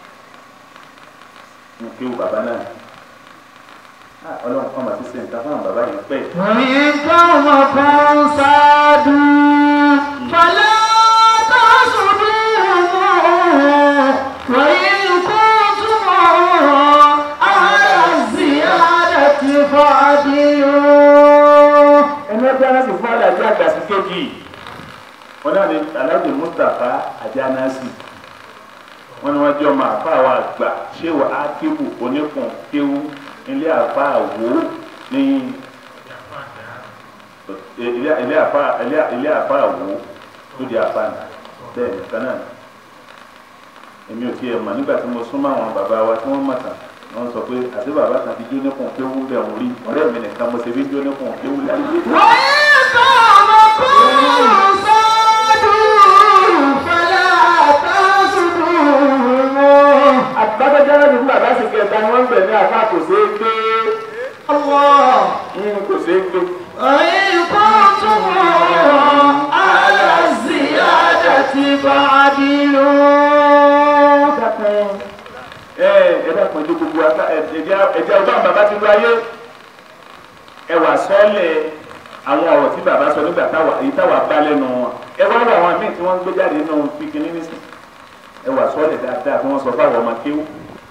ń kéwù bàbá náà Ah, ọlọ́run kọ́ màá ti ṣe nǹkan fáwọn bàbá yìí pẹ́ وإن قومكم صادوا فلا تعصدوهما وإن كنتم أهل الزيادة فعدلوا ẹni ọjọ́ jánásì fún aláàjì àgbà sí kejì wọn náà ní aláàjì mustapha ajánásì wọn ni wọn jẹ́ ọmọ àfa àwọn àgbà ṣéwà ákíbù oníkùn kéwú ilé àfa àwò ní ilé ilé àfa ilé ilé àfa àwò tó di àfa nà bẹ́ẹ̀ nìkan náà ni. èmi ò tiẹ̀ mọ̀ nígbà tí mo súnmọ́ àwọn bàbá wa tí wọ́n mọ̀ tán wọ́n sọ pé àti bàbá kan ti jóníkùn kéwú bẹ̀ wọ́n rí ọ̀rẹ́ mi nìkan mo ṣe bí jóníkùn kéwú láyé. وإن قومكم صادوا فلا تعصدوهما àtàkọ́jára ní bàbá sì kẹta ni wọ́n ń bẹ̀ ní àfa kò ṣeé gbé الله kò ṣeé gbé. وإن كنتم على الزيادة فعدلوا dákun ẹ ẹ dákun ẹjọ gbogbo ata ẹjẹ ẹjẹ ọba bàbá ti lu ayé ẹ wà sọlẹ àwọn ọ̀rọ̀ tí bàbá sọ nígbà táwa èyí táwa bá lẹ́nu wọn ẹ wá wọ àwọn míì tí wọ́n ń gbé jáde nínú fíkì nínísì ẹ wà sọlẹ dáadáa tí wọ́n sọ fáwọn ọmọ kéwù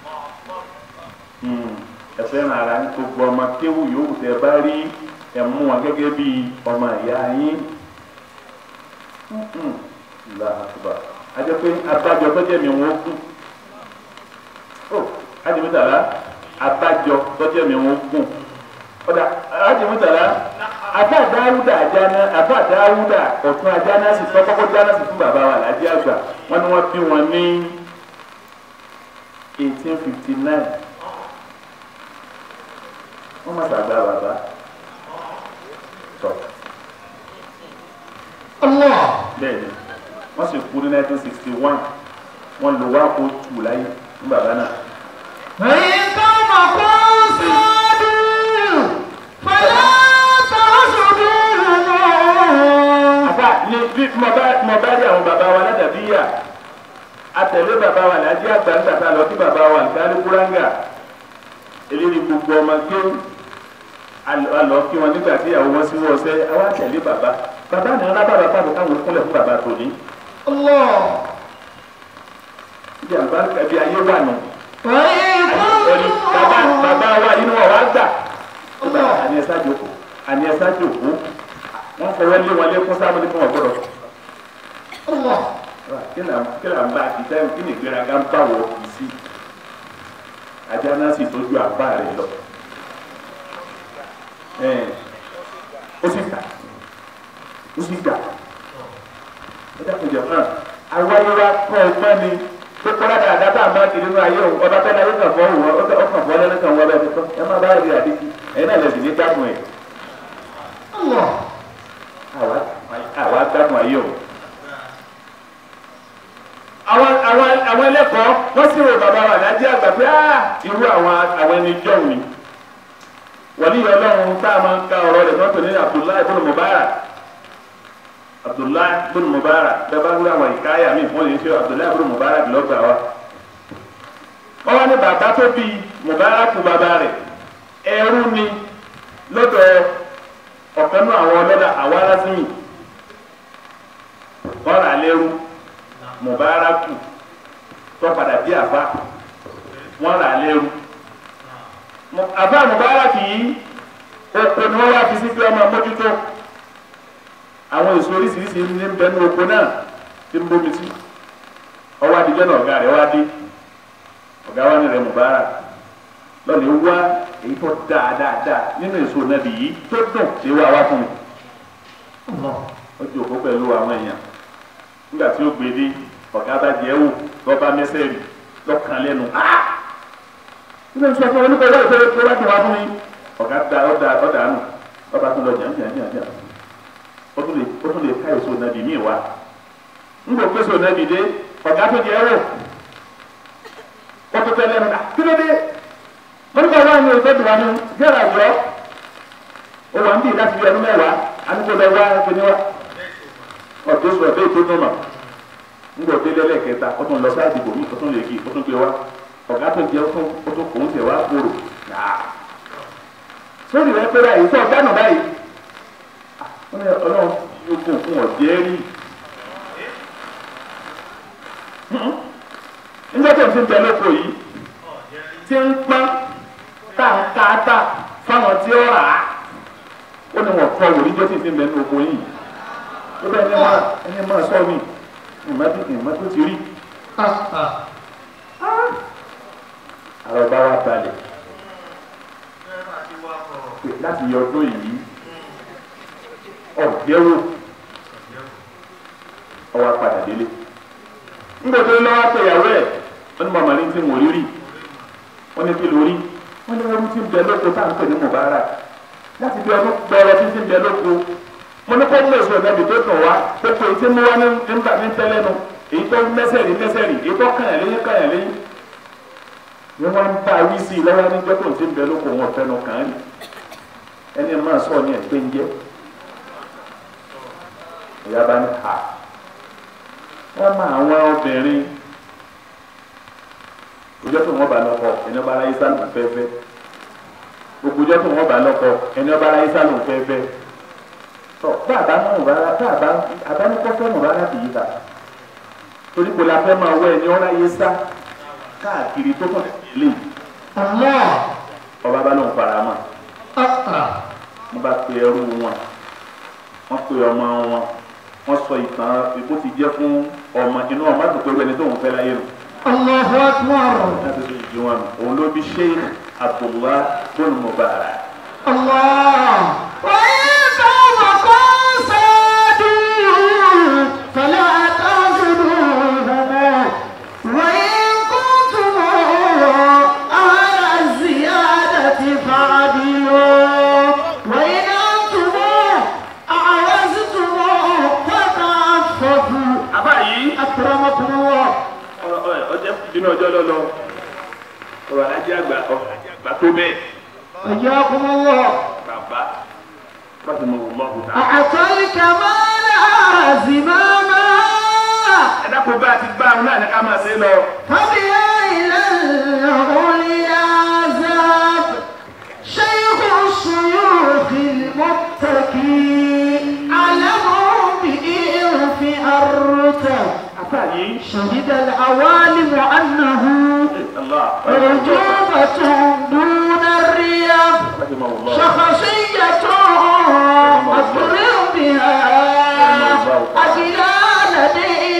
ẹ fẹ́ràn ara ní gbogbo ọmọ kéwù yòówù tẹ bá rí ẹ mú wọn gẹ́gẹ́ bí ọmọ ìyá yín ìlà àtúbà ajẹ́ pé abájọ tó jẹ́ mi wọ́n kú ó ajimutala abájọ tọjọ mi wọn gùn ọdà ajimutala afa dáwúdà àjáná afa dáwúdà ọ̀tún àjáná sì tọkọkọ jáná sì fún bàbá wa làdí àgbà wọn ni wọn bí wọn ní eighteen fifty nine wọn má sàgbà bàbá tọ الله bẹ́ẹ̀ ni wọn sì kú ní nineteen sixty one wọn lò wá kó tù láyé fún bàbá náà. وإن قومكم صادوا فلا تعصدوهما àbá ní bí mo bá mo bá rí àwọn bàbá wa ládàbíyà àtẹ̀lé bàbá wa làájí àgbà ń tàtà lọ sí bàbá wa nǹkan kúrángà eléyìí gbogbo ọmọ kí alọ kí wọn nígbà tí àwọn wọn sí wọn sẹ àwọn àtẹ̀lé bàbá bàbá ní alábà bàbá mi káwọn kúnlẹ̀ fún bàbá tòní الله bí àlùbáríkà bí ayé wà nù وإن ẹni bàbá bàbá كنتم wa inú wa wá gbà Allah. àní ẹ̀sá jòkó àní ẹ̀sá jòkó wọ́n fọwọ́ lé wọn lékún sábà ní fún wọn gbọ́dọ̀ Allah. kí là kí là ń bá kí táyọ̀ kí ni ìgbéraga ń bá wọ kì í sí ajá náà sì tójú àbá rẹ̀ lọ ẹ̀ ó sì gbà ó sì gbà ẹ dákun jẹ fún wa awáyé wa kọ́ ọgbọ́n ni tó kọ́lá dáadáa tá a máa kiri nínú ayé o ọba tẹ́lẹ̀ ayé kan fọ́ òun ọkàn fọ́ lẹ́nu kan wọ́n bẹ́ẹ̀ tó ẹ má bá rí àdékì ẹ̀yin náà lè sì ní dákun ẹ̀ Allah. àwa àwa dákun ayé o. àwọn àwọn àwọn ẹlẹ́kọ̀ọ́ wọ́n sì rò bàbá wa lájẹ́ àgbà pé á irú àwọn àwọn ẹni jọ̀hún ni wọ́n ní ọlọ́run tá a máa ń ka ọ̀rọ̀ rẹ̀ tó ń pè ní Abdullahi ibn Mubarak Abdullahi ibn Mubarak bẹ́ẹ̀ bá ń gbé àwọn ìkáyà mi wọ́n lè ṣe Abdullahi ibn Mubarak lọ́gbà wa wọ́n wá ní bàbá tó bí Mubarak bàbá rẹ̀ ẹrú ni lọ́dọ̀ ọ̀kan náà àwọn ọlọ́dà àwọn arásìmì wọ́n rà lẹ́rú mubaraku tó padà bí àfa wọ́n rà lẹ́rú Mu- àfa mubaraki yìí oko ni wọ́n wá fi sí pé ọmọ mójútó àwọn èso oríṣiríṣi ní ń bẹ ní oko náà tí ń bómi sí ọwọ́ adijọ́ náà ọ̀gá rẹ̀ wá dé ọ̀gá wa ní rẹ̀ mubarak lọ́ọ̀lì wá èyí tó dáa dáa dáa nínú èso nàbì yìí tó dùn ṣé wá wá fún mi Allah. ó jókòó pẹ̀lú àwọn èèyàn nígbà tí ó gbé dé ọ̀gá bá jẹ́ wò lọ́ba mẹ́sẹ̀rì lọ́kàn lẹ́nu. nígbà tí wọ́n fún oníkọ̀ ìwé ìfẹ́ tó bá ti wá fún mi ọ̀gá da ọ̀dà ọ̀dà nù ọba tó lọ jàn jàn jàn jàn ó tún lè ó tún lè ká èso nàbì míì wá. nígbà pé èso nàbì dé ọ̀gá tó jẹ́ wò wọ́n tó tẹ́ lẹ́nu dà kí ló dé wọ́n ní kọ́ ọ̀gá mi ò fẹ́ dùn wá ní gẹ́rẹ́ àjọ ó wà ń bì láti bí ẹnu mẹ́wàá àníkó lọ wá ẹgbẹ́ níwá ọdún sọ ẹgbẹ́ tó nọmọ ńgbọ délé lẹ́ẹ̀kẹta ó tún lọ sáàdì bòmí ó tún lè kí ó tún gbé wá ọ̀gá tó jẹ ó tún ó tún kò ń tẹ̀ wá kúrò yàá sórí rẹ pé báyìí tó ọgbà náà báyìí ó ní ọlọ́run yóò gùn fún ọ̀jẹ́ rí nígbà tó ń fi bẹ lóko yìí tí ń pọ́n káàkáàtà fáwọn tí ó rà á ó ní wọn kọ́ wòlíì jọ́ tí ń fi bẹ ní oko yìí ó bẹ ẹni máa ẹni máa sọ mi ìmọ̀ tó ìmọ̀ tó ti rí Ah, ah. àrò bá wa balẹ̀ pé láti yọ ọdún yìí ọ̀gbẹ́wò ọwọ́ apàdà délé ńgbọ́dọ̀ lọ́wọ́ pẹ̀yàwó ẹ̀ wọ́n ní màmá ní tí mo rí rí wọ́n ní kí ló rí wọ́n ní ẹrú tí ń bẹ lóko tá à ń pè ní Mubarak láti bí ọdún gbọ́ọ̀rọ̀ tí ń bẹ lóko mo ní kó mú èso ìdẹ́bi tó tàn wá pé kò tí mú wá ní nígbà ní tẹ́lẹ́nu èyí tó mẹ́sẹ̀rì mẹ́sẹ̀rì èyí tó kàyàn lẹ́yìn kàyàn lẹ́yìn ni wọ́n ń bá wí sí i lọ́wọ́ níjọ́ tó ń ti ń bẹ lóko wọn fẹ́nu kàn án rí ẹni máa sọ ní ẹgbẹ́ ń jẹ́ ìyá bá ní ha wọ́n máa àwọn obìnrin ọjọ́ tó wọ́n bá lọ́kọ ẹni ọba aráyé sálù fẹ́fẹ́ gbogbo ọjọ́ tó wọ́n bá lọ́kọ ẹni ọba aráyé sálù fẹ́fẹ́ tọ bá a bá mú rárá bá a bá abánikọ́fẹ́ mú rárá bìí ta torí kò la fẹ́ máa wọ ẹni ọ̀rá yé sá káàkiri tó kàn lè Allah. ọba bá lóun fara mọ́ Ah, ah. wọ́n bá pe ẹrú wọn wọ́n pe ọmọ wọn wọ́n sọ ìtàn ikú ti jẹ́ fún ọmọ inú ọmọ àti pẹ̀lú ẹni tó ń fẹ́ láyé nù Allahu Akbar. láti fi ìdí wọn nù òun ló bí Sheikh Abdullah bọ́ọ̀lù Mubarak الله وإن قومكم صادوا فلا تعبدوهما وإن كنتم على الزيادة فعدلوا وإن أنتم أعوزتم فتعففوا àbá yìí أكرمكم الله ọjọ́ bínú ọjọ́ lọ́lọ́ ọ̀rọ̀ alájẹ́ àgbà ọ̀rọ̀ alájẹ́ àgbà tó bẹ́ẹ̀ حياكم الله bàbá pàṣẹ mọ̀ wọ́n mọ̀ ta. أعطى الكمال زماما ẹ dákun bá a ti gbá àwọn náà ní ká máa ṣe lọ. فبيا إلى العليا ذاب شيخ الشيوخ المتكي علم بإرف أرتب àbá yìí شهد العوالم أنه Allah أعجوبة دون الرياض pàṣẹ mọ̀ wọ́n mọ̀. شخصية أضرب بها أجلال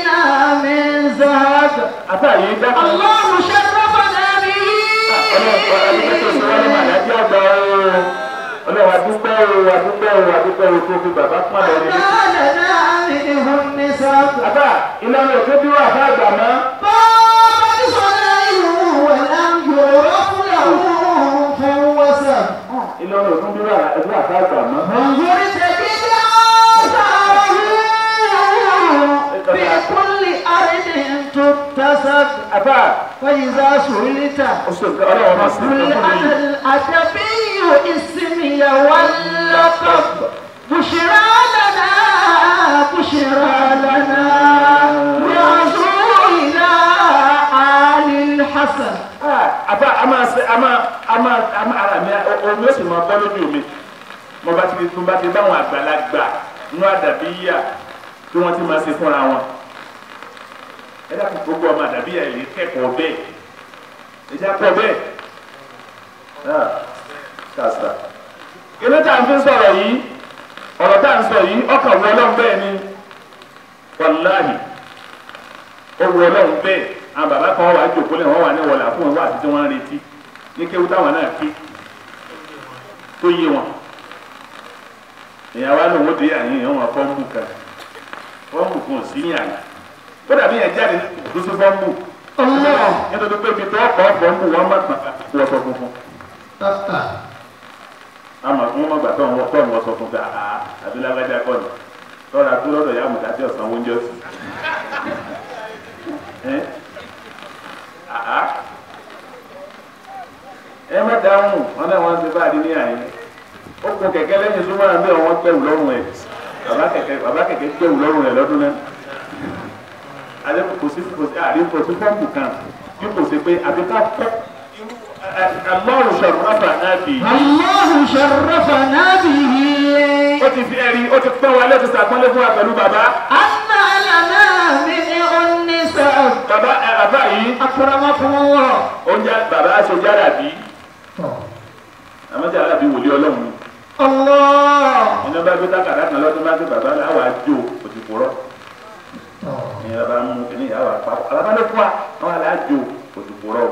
àbá yìí dákun الله شرفنا به ọlọ́run adúpẹ́ tó ṣe wọ́n ní màdájí àgbà o ọlọ́run adúpẹ́ o adúpẹ́ o adúpẹ́ o tó fi bàbá pọ́n lọ nílé. ما لنا منه النسب àbá ìlànà òfin bí wà fún àgbà mọ́ فقد صنعه ولم يعرف له فوسب ìlànà òfin bí wà fún àgbà mọ́. انظر تجد آثاره في كل أرض تكتسب àbá فإذا سئلت oṣù ọlọ́run máa sì قل ń fún أنا mi. الأدبي اسمي واللقب بشرى لنا بشرى لنا يعزو إلى آل الحسن àbá a máa ṣe a máa a máa a máa ara mi omi ó sì máa bọ́ lójú mi mo bá ti mo bá ti báwọn àgbàlagbà nú àdàbí yíyà tí wọ́n ti máa ṣe fúnra wọn ẹ dákun gbogbo ọmọ àdàbí yíyà yìí kẹ́kọ̀ọ́ bẹ́ẹ̀ ẹ jẹ́ kọ́ bẹ́ẹ̀ náà kàṣà ilé tá à ń fi sọ̀rọ̀ yìí ọ̀rọ̀ tá à ń sọ yìí ọkàn wọ ọlọ́run bẹ́ẹ̀ ni wàláhì ó wọ ọlọ́run bẹ́ẹ̀ àwọn bàbá kan wà á jòkó lẹ̀ wọ́n wà ní wọlé àfún wọn wà títí wọ́n ń retí ní kéwú táwọn náà ké tó yé wọn ìyàwó àlọ́ òun dé àyìn ìyẹn wọn fọ́ọ̀mù kan fọ́ọ̀mù kan ò sí ní àyè ó dàbí yẹn jáde lóṣù fọ́ọ̀mù الله nítorí pé ibi tó ọkọ̀ fọ́ọ̀mù wọn má gbà wọ́n sọ funfun àmọ́ fún wọn gbà tó wọn tó wọn sọ funfun àá àdúlágbájá kọ́ ni lọ́ra tó lọ́dọ̀ yá àmùdá tí ọ̀sán oúnjẹ sí ẹ́ àá ẹ má dáhùn wọn náà wọn ti bá a di ní àyè ó kun kẹ̀kẹ́ lẹ́yìn súnmọ́ àbí ọ̀wọ́n gbẹ̀wù lọ́rùn ẹ̀ bàbá kẹ̀kẹ́ bàbá kẹ̀kẹ́ gbẹ̀wù lọ́rùn ẹ̀ lọ́dún náà alẹ́ kò sí kò sí àrí kò sí fọ́ọ̀mù kan bí kò sí pé àbí ká kọ́ alọ́run sọ̀rọ̀ rábà náà bì í الله شرفنا به ó ti fi ẹ̀rí ó ti pọ́n wa lẹ́tọ̀ sàpọ́nlé fún wa pẹ̀lú bàbá أن لنا منه النسب bàbá ẹ̀ bàbá yìí أكرمكم الله oúnjẹ bàbá aṣọ jára bí àmọ́ jára bí wòlíì ọlọ́run ni. الله iná bá gbé tákàdá kan lọ́dún bá gbé bàbá láwa jó òtìkúrọ́ ìyẹn bàbá mú kíní ìyá wa pa alábàlẹ̀ fún wa àwọn aláàjò òtìkúrọ́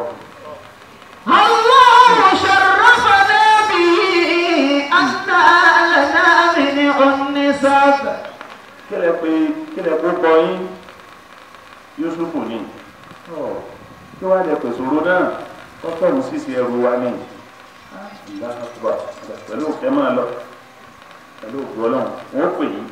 الله شرفنا به أن لنا منه النسب kílẹ̀ pé kílẹ̀ kó kọ yín Yusufu ni kí wàá lẹ pèsè òru náà kọ́kọ́rù sísè ẹrù wa ni ìlà àkùbà pẹ̀lú òkè máa lọ pẹ̀lú òkè ọlọ́run wọ́n pè yín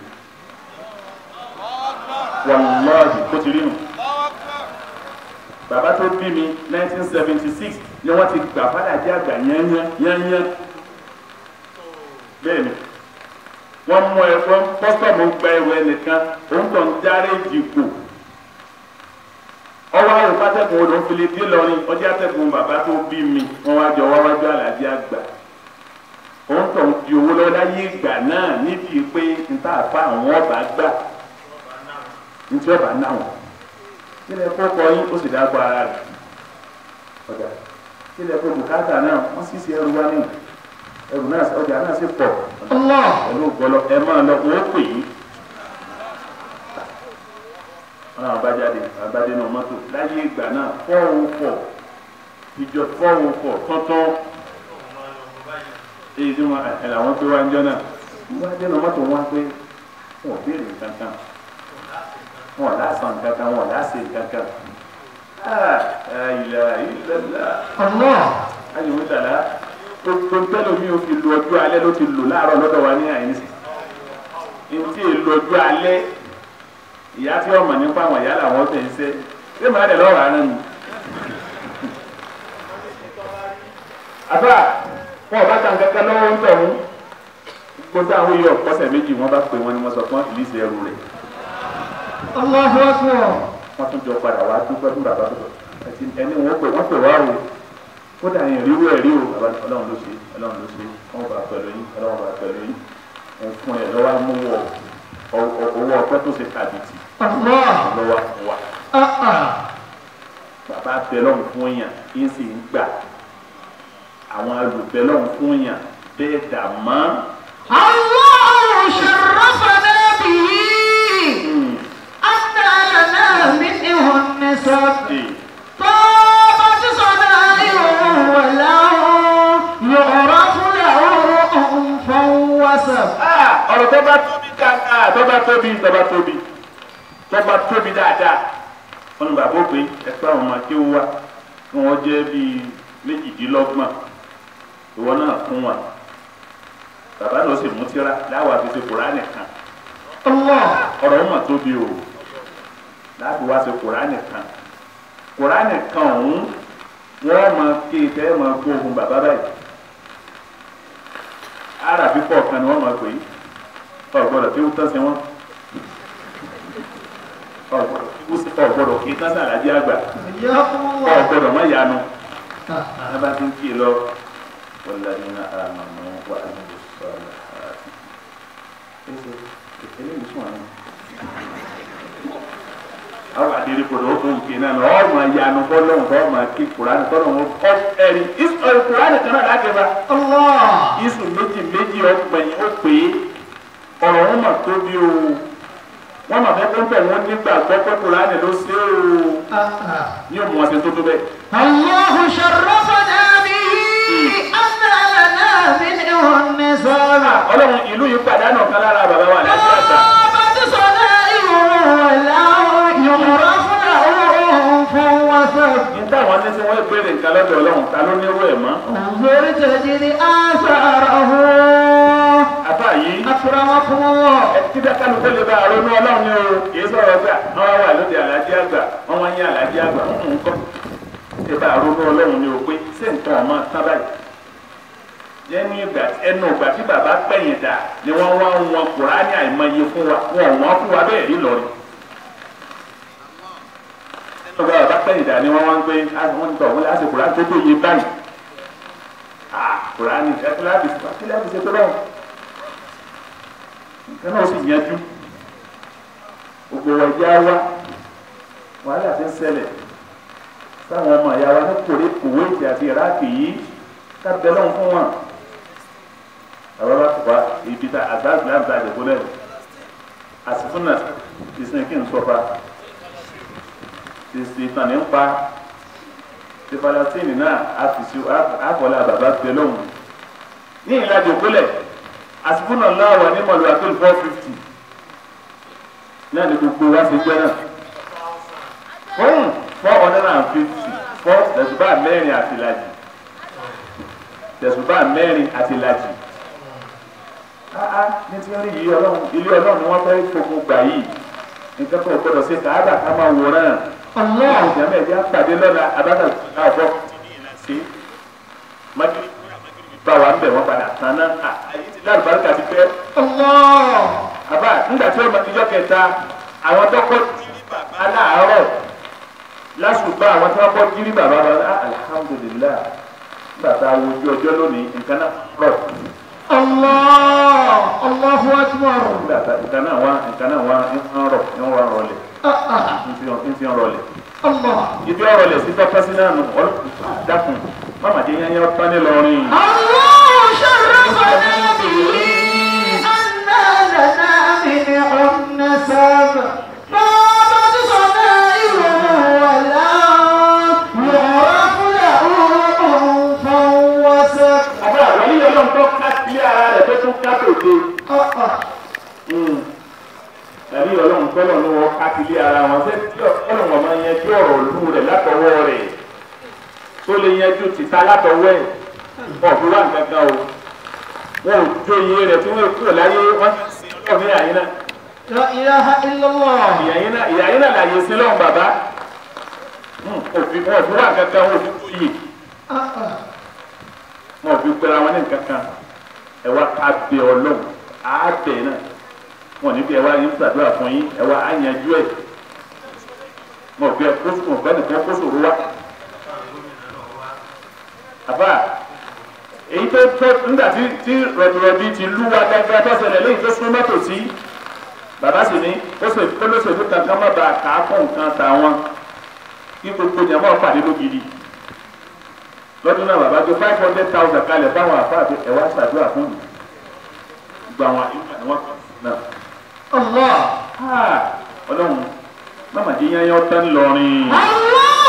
wàlúwàhì kó ti rí nù bàbá tó bí mi 1976 ni wọ́n ti gbà fádà jẹ́ àgbà yányán yányán bẹ́ẹ̀ ni wọ́n mú ẹ wọ́n kọ́sọ̀mù gba ẹrù ẹnìkan òun tó ń járe jìkò ọwọ́ àrùn pátẹ́kùn odò ń file dé lọ́rin ọjọ́ àtẹ̀kùn bàbá tó bí mi wọ́n wá jọ wá wájú àlàjì àgbà òun tó ń di owó lọ́wọ́ láyé ìgbà náà níbi pé níta àfa àwọn ọba gbà ntí ọba náà wọn kílẹ̀ kó kọ yín ó sì dágbọ́ ara rẹ̀ ọjà kílẹ̀ kó bùkátà náà wọ́n sì ṣe ẹrù wá ní ẹrù náà ọjà náà sì pọ̀ الله pẹ̀lú gbọ́lọ́ ẹ máa lọ wọ́n pè yín wọn náà bá jáde àbádé náà mọ́tò láyé ìgbà náà fọ́ọ̀rù pọ̀ ìjọ fọ́ọ̀rù pọ̀ tọ́tọ́ èyí tí wọn ẹ̀ làwọn gbé wá ń jọ náà wọ́n dé náà mọ́tò wọn pé wọn ò béèrè kankan wọn ò lásán kankan wọn ò lásè kankan ilẹ̀ ilẹ̀ الله ayé wọn dàda gbogbo ntẹ́lẹ̀ mi ò fi lu ọjọ́ alẹ́ ló ti lò láàárọ̀ lọ́dọ̀ wa ní àyínsì ntí èlò ọjọ́ alẹ́ ìyá tí ọmọ nípa àwọn ìyá làwọn tẹ̀ ń sẹ́ ṣé màá dẹ̀ lọ́rọ̀ àná ni. àbá wọn ò bá ta nǹkan kan lọ́wọ́ ń tọ̀hún gbogbo àwọn iye ọ̀pọ̀sẹ̀ méjì wọ́n bá pè wọ́n ni wọ́n sọ fún ìlísì ẹrù rẹ̀ الله أكبر wọ́n tún jọ padà wá dúpẹ́ fún bàbá tó ẹtì ẹni wọ́n pè wọ́n pè wá o kódà yẹn ríru ẹ̀ rí o bàbá ní ọlọ́run ló ṣe ọlọ́run ló ṣe wọ́n bá pẹ̀lú yín ọlọ́run bá pẹ̀lú yín wọ́n fún ẹ lọ́wọ́ amúwọ̀ owó ọpẹ́ tó ṣe kàbìtì الله lọ́wọ́ fún wa آه bàbá bẹlọ́n fún yàn yín sì ń gbà àwọn olùbẹlọ́n fún yàn bẹ́ẹ̀ dà mọ́ الله شرفنا به أن لنا منه النسب Ee. طابت صنائعه ولهم يعرف له أنفا وسب Ah, ọ̀rọ̀ tó bá tóbi kàkà tó bá tóbi tó bá tóbi tó bá tóbi dáadáa wọn ni bàbá òpè ẹgbẹ́ àwọn ọmọ akéwò wa kí wọ́n jẹ́ bíi méjìdínlọ́gbọ̀n ìwọ náà fún wa bàbá náà sì mú tíra láwọn àfihàn kùránì kan الله ọ̀rọ̀ wọn mà tóbi o láti wá sí kùránì kan kùránì kan ọ̀hún wọ́n máa ké tẹ́ máa gbó ohun bàbá báyìí arábí kọ̀ọ̀kan ni wọ́n máa pè é ọ̀gbọ́dọ̀ tí ó tán sí wọn ọ̀gbọ́dọ̀ kí tán sàlájì àgbà حياكم الله ọ̀gbọ́dọ̀ má yanu ẹ bá ti ń kí lọ wàlàyé àmàmà wà á ní sọ̀rọ̀ eléyìí sùn àná àwọn àdéhùn kòtò ó fún nǹkan náà lọ ọmọ ìyanu bọ́lọ́hùn bọ́ ọmọ kí kùránì tọ́lọ̀ wọn ọ ẹ̀rí ìsọ̀rọ̀ kùránì kan náà láti bá الله ìsù méjì méjì ọgbẹ̀yìn ó pè é ọ̀rọ̀ wọn mà tóbi o wọn mà fẹ́ pẹ́ wọn nígbà gbọ́ pé kùránì ló ṣe é o ní òmùwọ̀n ṣe tó tó bẹ́ẹ̀. الله شرفنا به أن لنا منه النسب ọlọ́run ìlú yìí pàdánù kan lára bàbá wa láti àgbà طابت صنائعه ولهم يعرف له أنفا وسب ní táwọn ní tí wọ́n béèrè nǹkan lọ́dọ̀ ọlọ́run ta ló nírú ẹ̀ mọ́ انظر تجد آثاره àbá yìí أكرمكم الله ẹtí bẹ́ẹ̀ kánú kó lè bá àrònú ọlọ́run ní o kì í sọ̀rọ̀ gbà wọ́n wà lóde àlàjì àgbà wọ́n wá ń yí àlàjì àgbà ń kọ́ ṣe bá àrònú ọlọ́run ní o pé ṣé nǹkan ọmọ tán báyìí yẹn ní ìgbà ẹnu ìgbà tí bàbá pẹ̀yìn dà ni wọ́n wá ń wọn kùránì àìmọye fún wa wọn ò wọ́n fún wa bẹ́ẹ̀ rí lọ́rin ọgbà bàbá pẹ̀yìn dà ni wọ́n wá ń gbé wọ́n ń tọ̀ wọ́n láti kùránì tó tó yé báyìí ah kùránì ẹ kí láti kí láti ṣe tó lọ́wọ́ nǹkan náà sì yanjú gbogbo wa jẹ́ wá wàhálà ti ń ṣẹlẹ̀ sáwọn ọmọ ìyá wa ní kòrè kuwait àti iraq yìí ká bẹ lọ́hùn fún wọn àwọn bá wà ibi tá àgbà islam tá a dẹ̀ gbọ́dọ̀ àsìfúnà ìsìn kí n sọ fa ìsìn ìtàn ní ń pa ti falasini náà àfìsí àfọlá bàbá bẹ lọ́hùn ní ìlàjì òkúlẹ̀ àsìfúnà láwà ní mọ̀lúwà tó four fifty náà ní gbogbo wa ṣe jẹ́ náà fún four hundred and fifty four tẹ̀sùbá mẹ́rin àti ìlàjì tẹ̀sùbá mẹ́rin àti ìlàjì áá ní tí wọ́n rí yìí ọlọ́run ilé ọlọ́run ni wọ́n fẹ́ gbogbo gbà yìí nǹkan tó gbọdọ̀ ṣe káàdà ká máa wòran الله ìjàmbá ẹ̀jẹ̀ àpàdé lọ́la abáta àbọ̀ sí májèlé bá wa ń bẹ̀ wọ́n padà tán náà àyè ti lárúbáríkà ti pẹ́ الله àbá nígbà tí ọmọ ìjọ kẹta àwọn tó kọ́ jírí bàbá aláàárọ̀ lásùbà àwọn tó kọ́ jírí bàbá bàbá alihamudulilayi nígbà tá a wo ojú ọjọ́ lónìí nǹkan náà rọ̀ الله الله أكبر nígbà tá nǹkan náà wá nǹkan náà wá ń rọ̀ ń rọ̀ rọlẹ̀ آه، آه. ń fi ń fi rọlẹ̀ الله ibi ọ̀rọ̀ lẹ̀ sí tọ́pẹ́ sí náà nù ọlọ́pàá dákun mama jẹ́ yẹn yẹn tán ní lọ́rin. الله شرفنا به أن لنا منه النسب طابت صنائعه ولا يعرف له أنفا وسب àbúrò àwọn ilé ọlọ́run tó ká sílé ara rẹ̀ tó tún ká tòde. آه، آه. tàbí ọlọ́run tọ́lọ̀ ní wọ́n ká sílé ara wọn ṣé tí ọlọ́run ọmọ yẹn tí ọ̀rọ̀ olú rẹ̀ látọwọ́ rẹ̀ tó lè yanjú tìta látọwọ́ ẹ̀ ọ̀fun wà nǹkan kan o wọn ò jó iye rẹ̀ tí wọ́n kúrò láyé wọ́n ti sin ọlọ́run ní àyín náà لا إله إلا الله ìyàyín náà ìyàyín náà làyè sí lọ́run bàbá òfin wọn ò fi wà nǹkan kan wọn ò fi kú yìí آه، آه. wọn ò fi pera wọn ní nǹkan kan ẹ wá ká bẹ ọlọ́run á bẹ náà wọn níbi ẹ wá yín ṣàdúrà fún yín ẹ wá á yanjú ẹ wọn ò fi ẹ kó sùn ọ̀gbẹ́ nìkan kó sòrò wá. àbá èyí tó tó nígbà tí tí rọ̀bìrọ̀bì ti lú wa gángan tó ṣẹlẹ̀ lẹ́yìn tó sún mọ́tò sí bàbá sì ní ó sì kólóṣèlú kankan má bàa kà á fún nǹkan tàwọn kí gbogbo ìyàmọ́ pàdé lógidi lọ́dún náà bàbá tó five hundred thousand kalẹ̀ fáwọn àfáàbí ẹ̀ wá ṣàdúrà fún mi gba àwọn àyíká ni wọ́n náà. الله ọlọ́run mama jẹ́ yányán tán lọ́rin. الله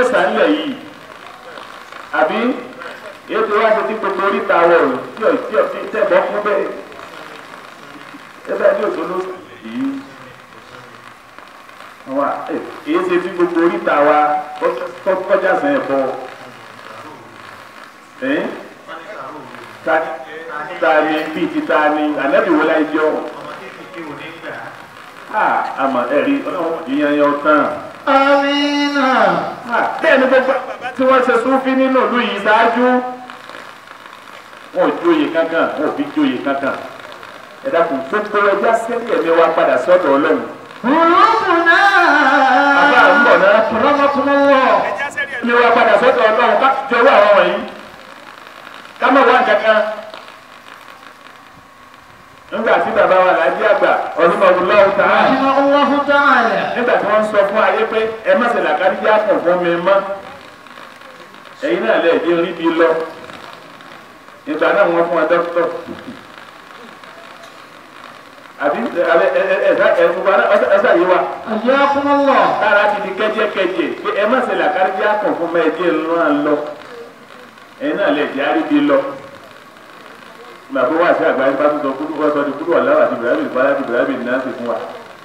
mẹ́sàn-án lẹ̀ yìí àbí ètò wa ṣe ti gbogbo oríta wọ̀ tí ò tí ò tí tẹ̀bọ̀ fún bẹ́ẹ̀ ẹgbẹ́ ní òṣèlú yìí wa èyí ṣe tí gbogbo oríta wa kọjá sàn ẹ̀ bọ̀ ẹ̀ ta ta ni bíi ti ta ni ànábì wo la jọ àmọ́ ẹ̀rí ọlọ́run ìyẹn yẹn tán Amina. bẹ́ẹ̀ ni gbogbo tí wọ́n ṣe súnfí nínú ìlú yìí ṣáájú wọn ò jóye kankan wọn ò fi jóye kankan ẹ dákun gbogbo ẹja sẹ́lẹ̀ ẹ̀mí wa padà sọ́dọ̀ ọlọ́run. Qulubuna. àbá ń bọ̀ náà Akramakumullah. ẹ̀mí wa padà sọ́dọ̀ ọlọ́run ká jọ̀wọ́ àwọn wọ̀nyí ká má wá kankan. nígbà tí bàbá wa làájí àgbà ọdún ọdún lọ́wọ́ tààrà Rahimahullahu ta'ala. nígbà tí wọ́n sọ fún ayé pé ẹ má ṣe làkàdíjà kàn fún mi mọ́ ẹ̀yin náà lè dé orí bi lọ ìgbà náà wọ́n fún wa dókítọ̀ àbí ẹ ẹ ẹ ẹ ẹ gbogbo ara ọsẹ yìí wa Ayyakumullah. tára ti di kẹjẹkẹjẹ pé ẹ má ṣe làkàdíjà kàn fún mi ẹjẹ ńlá lọ ẹ̀yin náà lè dé orí bi lọ màbí wá sí àgbáyé bá tó sọ kúrú wọ́n sọ di kúrú ọ̀làwà àti ibrahim ìfọlá àti ibrahim náà sì fún wa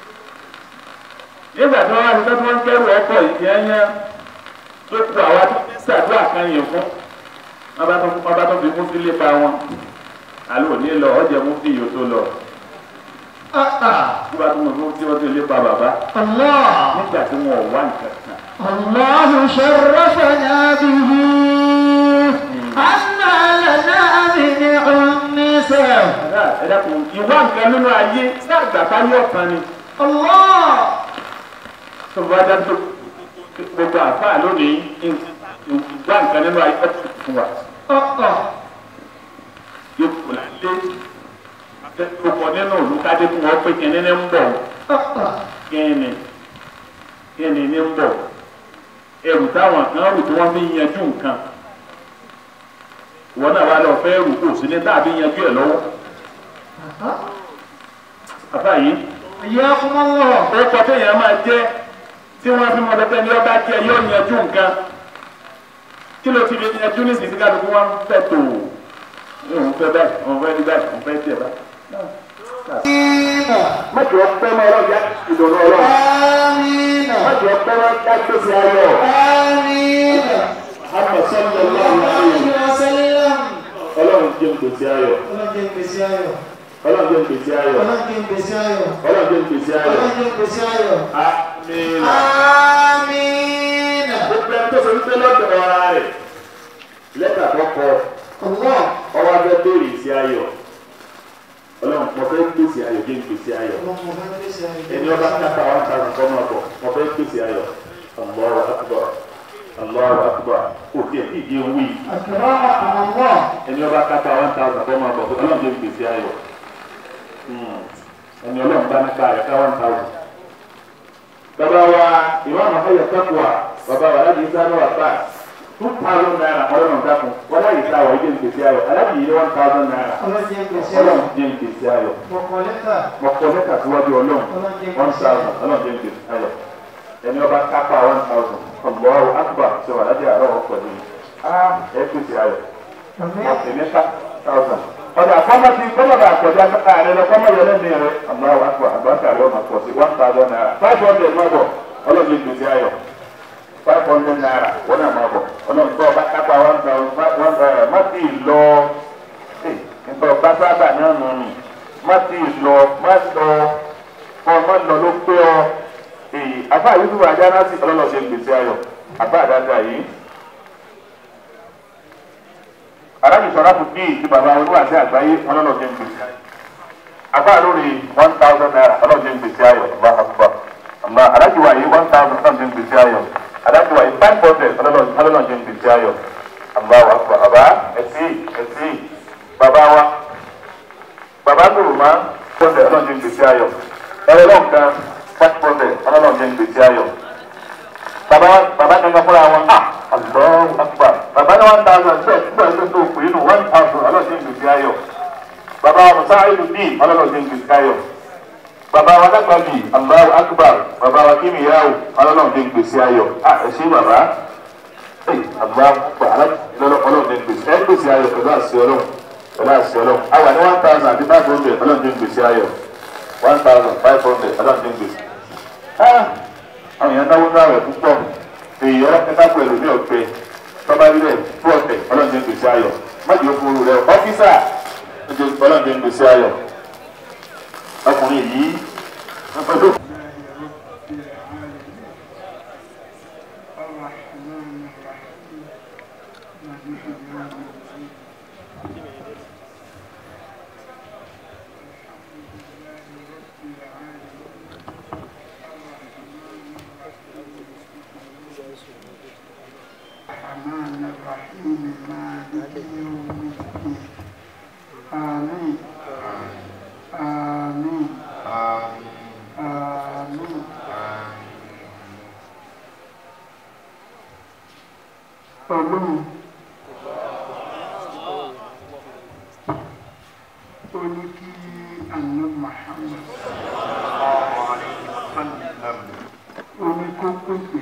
nígbà tí wọ́n wá sí tó tí wọ́n ń kẹ́rù ọkọ̀ ìyẹnyẹ tó kú àwa tó ń ṣàdúrà kan yìí fún wọ́n bá tó wọ́n bá tó fi mú sílé pa wọn àlọ́ òní lọ ọ̀jẹ̀ mú fi yòó tó lọ Ah ah. wọ́n bá tó mú tí wọ́n tó lé pa bàbá Allah. nígbà tí wọ́n wá nǹkan kan الله شرفنا به أن لنا من النساء ẹ dákun ìwá nǹkan nínú ayé sáàgbà bá ní ọ̀kan ni الله tó bá dá tó gbogbo àfáà lónìí ìwá nǹkan nínú ayé ọ̀tún fún wa. أه yóò lálé ọkọ nínú olùkádé fún wọn pé kíni ní ń bọ̀ أه kíni kíni ní ń bọ̀ ẹrù táwọn kan rù tí wọ́n fi yanjú nǹkan wọn náà wà lọ fẹ́ rù kò sí ní tàbí yanjú ẹ̀ lọ́wọ́ bàbá yìí حياكم الله ó kọ téèyàn máa jẹ́ tí wọ́n fi mọ pẹ́pẹ́ ní ọba jẹ́ yóò yanjú nǹkan kí ló ti fi yanjú ní sísí kálukú wọn fẹ́ tó òun fẹ́ báyìí òun fẹ́ ní báyìí òun fẹ́ tiẹ̀ báyìí. mọ̀jọ pẹ́ mọ́ ọlọ́run yá ìdùnnú ọlọ́run آمين mọ̀jọ pẹ́ mọ́ yá gbèsè ayọ̀ آمين àmọ̀ sọ́dọ̀ ọlọ́run ayọ̀ وسلم ọlọ́run jẹ́ gbèsè ayọ̀ ọlọ́jẹ́ gbèsè ayọ̀ ọlọ́run jẹ́ gbèsè ayọ̀ ọlọ́jẹ́ gbèsè ayọ̀ ọlọ́run jẹ́ gbèsè ayọ̀ ọlọ́jẹ́ gbèsè ayọ̀ àmín. آمين gbogbo ẹni tó ṣe wípé lọ́dọ̀ ọ̀ra rẹ̀ lẹ́tà tó kọ الله ọwọ́ abẹ́ béèrè ìsì ayọ̀ ọlọ́run mo fẹ́ gbèsè ayọ̀ jẹ́ gbèsè ayọ̀ اللهم بارك gbèsè ayọ̀ ẹni ọba kápá one thousand kọ́ máa bọ̀ mo fẹ́ gbèsè ayọ̀ Allahu akbar Allahu akbar kò tiẹ̀ kí ìdí owó yìí أكرمكم الله ẹni ọba kápá one thousand kọ́ máa bọ̀ ọlọ́run jẹ́ gbèsè ayọ̀ Hmm. ẹni ọlọ́run bá nípa rẹ̀ ká one thousand. bàbá wa ìmáàmù ayọ̀ tẹ́kùwà bàbá wa aláàbí sáré wà bá two thousand naira ọlọ́run dákun wọ́n láyé tá àwọn ìjẹ́ gbèsè ayọ̀ aláàbí yìí one thousand naira ọlọ́jẹ́ gbèsè ayọ̀ ọlọ́run jẹ́ gbèsè ayọ̀ mọ̀kọ́ lẹ́tà mọ̀kọ́ mẹ́ta síwájú ọlọ́run one thousand ọlọ́run jẹ́ gbèsè ayọ̀ ẹni ọba kápá one thousand Allahu akbar ṣe wà lájẹ́ àárọ̀ ọ̀pọ̀ ní ẹ gbèsè ayọ̀ ọ̀sẹ̀ mẹ́ta thousand ọ̀dà kọ́mọ̀tì kọ́mọ̀tì àkọ́jà ààrẹ lọ kọ́mọ̀ yẹn lẹ́nu rẹ̀ Allahu akbar àgbàkà rẹ̀ ọ̀nà pọ̀ sí one thousand naira five hundred má bọ̀ ọlọ́run jẹ́ gbèsè ayọ̀ five hundred naira wọ́n náà má bọ̀ ọlọ́run tó ọba kápá one thousand one thousand má ti lọ nípa ọba sábà náà nù ní má ti lọ má lọ kọ́ má lọ ló pé ọ àfa yusuf ajá sí ọlọ́run ṣe gbèsè ayọ̀ àfa àdáta yìí alábi sọ̀rọ̀ fún bíi ti bàbá olúwàsí àgbáyé ọlọ́run ṣe gbèsè ayọ̀ àfa lórí one thousand naira ọlọ́run ṣe gbèsè ayọ̀ ọba àkùbà ọba alábi wáyé one thousand ọlọ́run ṣe gbèsè ayọ̀ alábi wáyé five hundred ọlọ́run ṣe gbèsè ayọ̀ ọba àkùbà ọba ẹ̀sì ẹ̀sì bàbá wa bàbá gbòòrò máa pọ́ndẹ̀ ọlọ́run ṣe gbèsè ayọ̀ ẹ̀rọ lọ́nkàn five hundred ọlọ́run ṣe gbèsè ayọ̀ bàbá bàbá kankan fúnra wọn ah Allahu Akbar bàbá ní one thousand bẹ́ẹ̀ tí wọ́n tó pè é nù one thousand ọlọ́run ṣe gbèsè ayọ̀ bàbá wa musa ayélu bíi ọlọ́run ṣe gbèsè ayọ̀ bàbá wa dàgbà bíi Allahu Akbar bàbá wa kíni yáwó ọlọ́run ṣe gbèsè ayọ̀ ah ẹ ṣé bàbá àgbà àlá ọlọ́run ní gbèsè ẹ gbèsè ayọ̀ pẹ̀lú àṣẹ ọlọ́run pẹ̀lú àṣẹ ọlọ́run àwọn ní one thousand àti five hundred ọlọ́run ní gbèsè ayọ̀ one thousand five hundred ọlọ́run ní gbèsè. àwọn èèyàn náwó náà rẹ̀ púpọ̀ èyí ẹ̀ka pẹ̀lú ní ọ̀pẹ tọ́ba ilẹ̀ fún ọ̀tẹ̀ ọlọ́run ní gbèsè ayọ̀ mọ́jọ́ fún olú rẹ̀ ọ́fíìsà ọlọ́run ní gbèsè ayọ̀ ọkùnrin yìí ọdún. الرحمن الرحيم مالك يوم الدين آمين آمين آمين Ọlọ́run ó ní kí àná Muhammad ó ní kó pèpè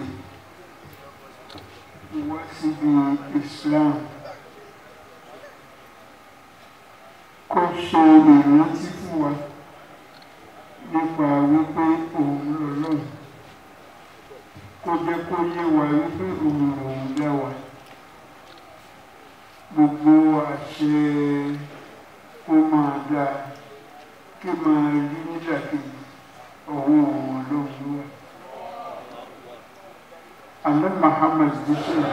wá síbi Islam kó ṣe ìrántí fún wa nípa wípé òun lọ́lọ́run kó jẹ́ kó yé wa wípé òun lòun dá wa gbogbo àṣẹ kó máa dáa kí máa rí nídàkejì ọ̀hún òun lòun wà. Àlẹ́ Muhammad jíṣẹ́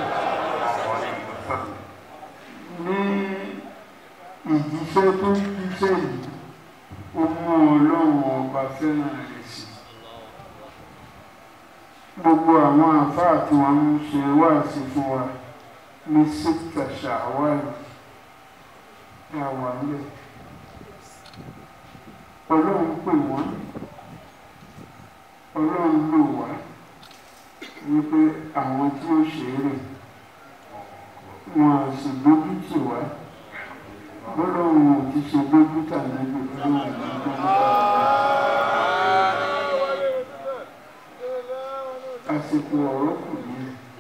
ní ìjíṣẹ́ tó ń jíṣẹ́ yìí ó mú ọlọ́run ọba fẹ́ràn rẹ̀ sí. Gbogbo àwọn àfáà tí wọ́n ń ṣe wáàsí fún wa ní síta ṣàwárì ní àwa ńlẹ̀. Ọlọ́run pè wọ́n, ọlọ́run lò wá wípé àwọn tí ó ṣe é rè wọn à sì gbójú tì wá bọ́lọ́run ò ti ṣe gbójú tà níbi ọlọ́run ò ní gbójú tà àsìkò ọ̀rọ̀ kù ní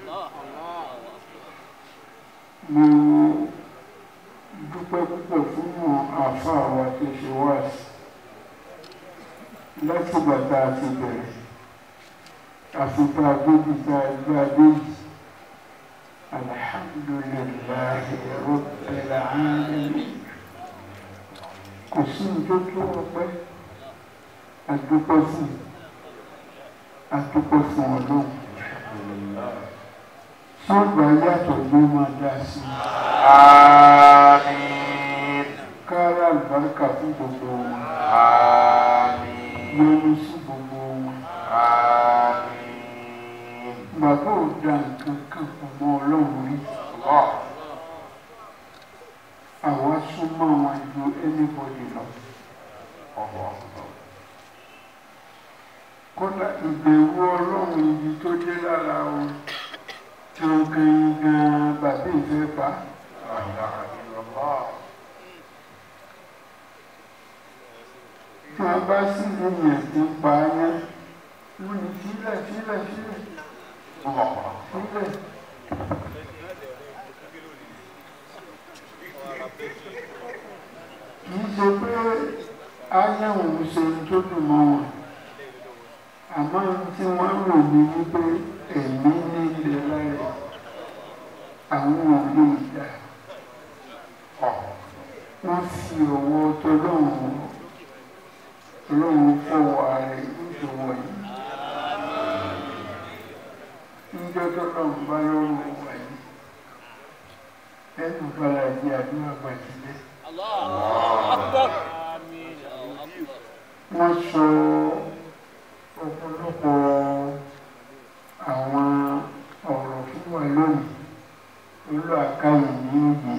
mo dúpẹ́ púpọ̀ fún wọn àáfàá wa tó ṣe wá sí láti bàtà àti bẹ̀rẹ̀ àfipá gbójúta ẹgbẹ́ adéjì alhamdulillahi rabbil alamin kò sí tó tó ọpẹ́ adúpẹ́ fún adúpẹ́ fún ọlọ́run wọ́n gbà yàtọ̀ ló máa dá sí i Àmín. kára àlùbáríkà fún gbogbo wọn Àmín. yọnu sí gbogbo wọn Àmín. bàbá ò da nǹkan kan pọ̀ mọ́ ọlọ́run rí Allah. àwa súnmọ́ wọn ju anybody lọ. kódà ìbẹ̀wò ọlọ́run ibi tó dé lára wọn gangan gan bàbá ìfẹ́ pa La ilaha illallah. tí wọ́n bá sì lèèyàn tí ń pa á yẹn wọ́n ní sílẹ̀ sílẹ̀ sílẹ̀ Allah. sílẹ̀. kì í ṣe pé áyẹ̀wò ń ṣe ohun tó dùn mọ́ wọn àmọ́ ohun tí wọ́n rò ní wípé ẹ̀mí ní ilẹ̀ lára àwọn ò lè dà wọ́n fi ọwọ́ tọ́lọ́run ọlọ́run fọwọ́ ààrẹ ìṣòwò yìí níjọ́ tọ́lọ́run bá lọ́rùn wà yìí ẹnu bára di àdúrà gbàdúrà wọ́n sọ ọ̀pọ̀lọpọ̀ àwọn ọ̀rọ̀ fún wa lónìí olú àkáyè ní òye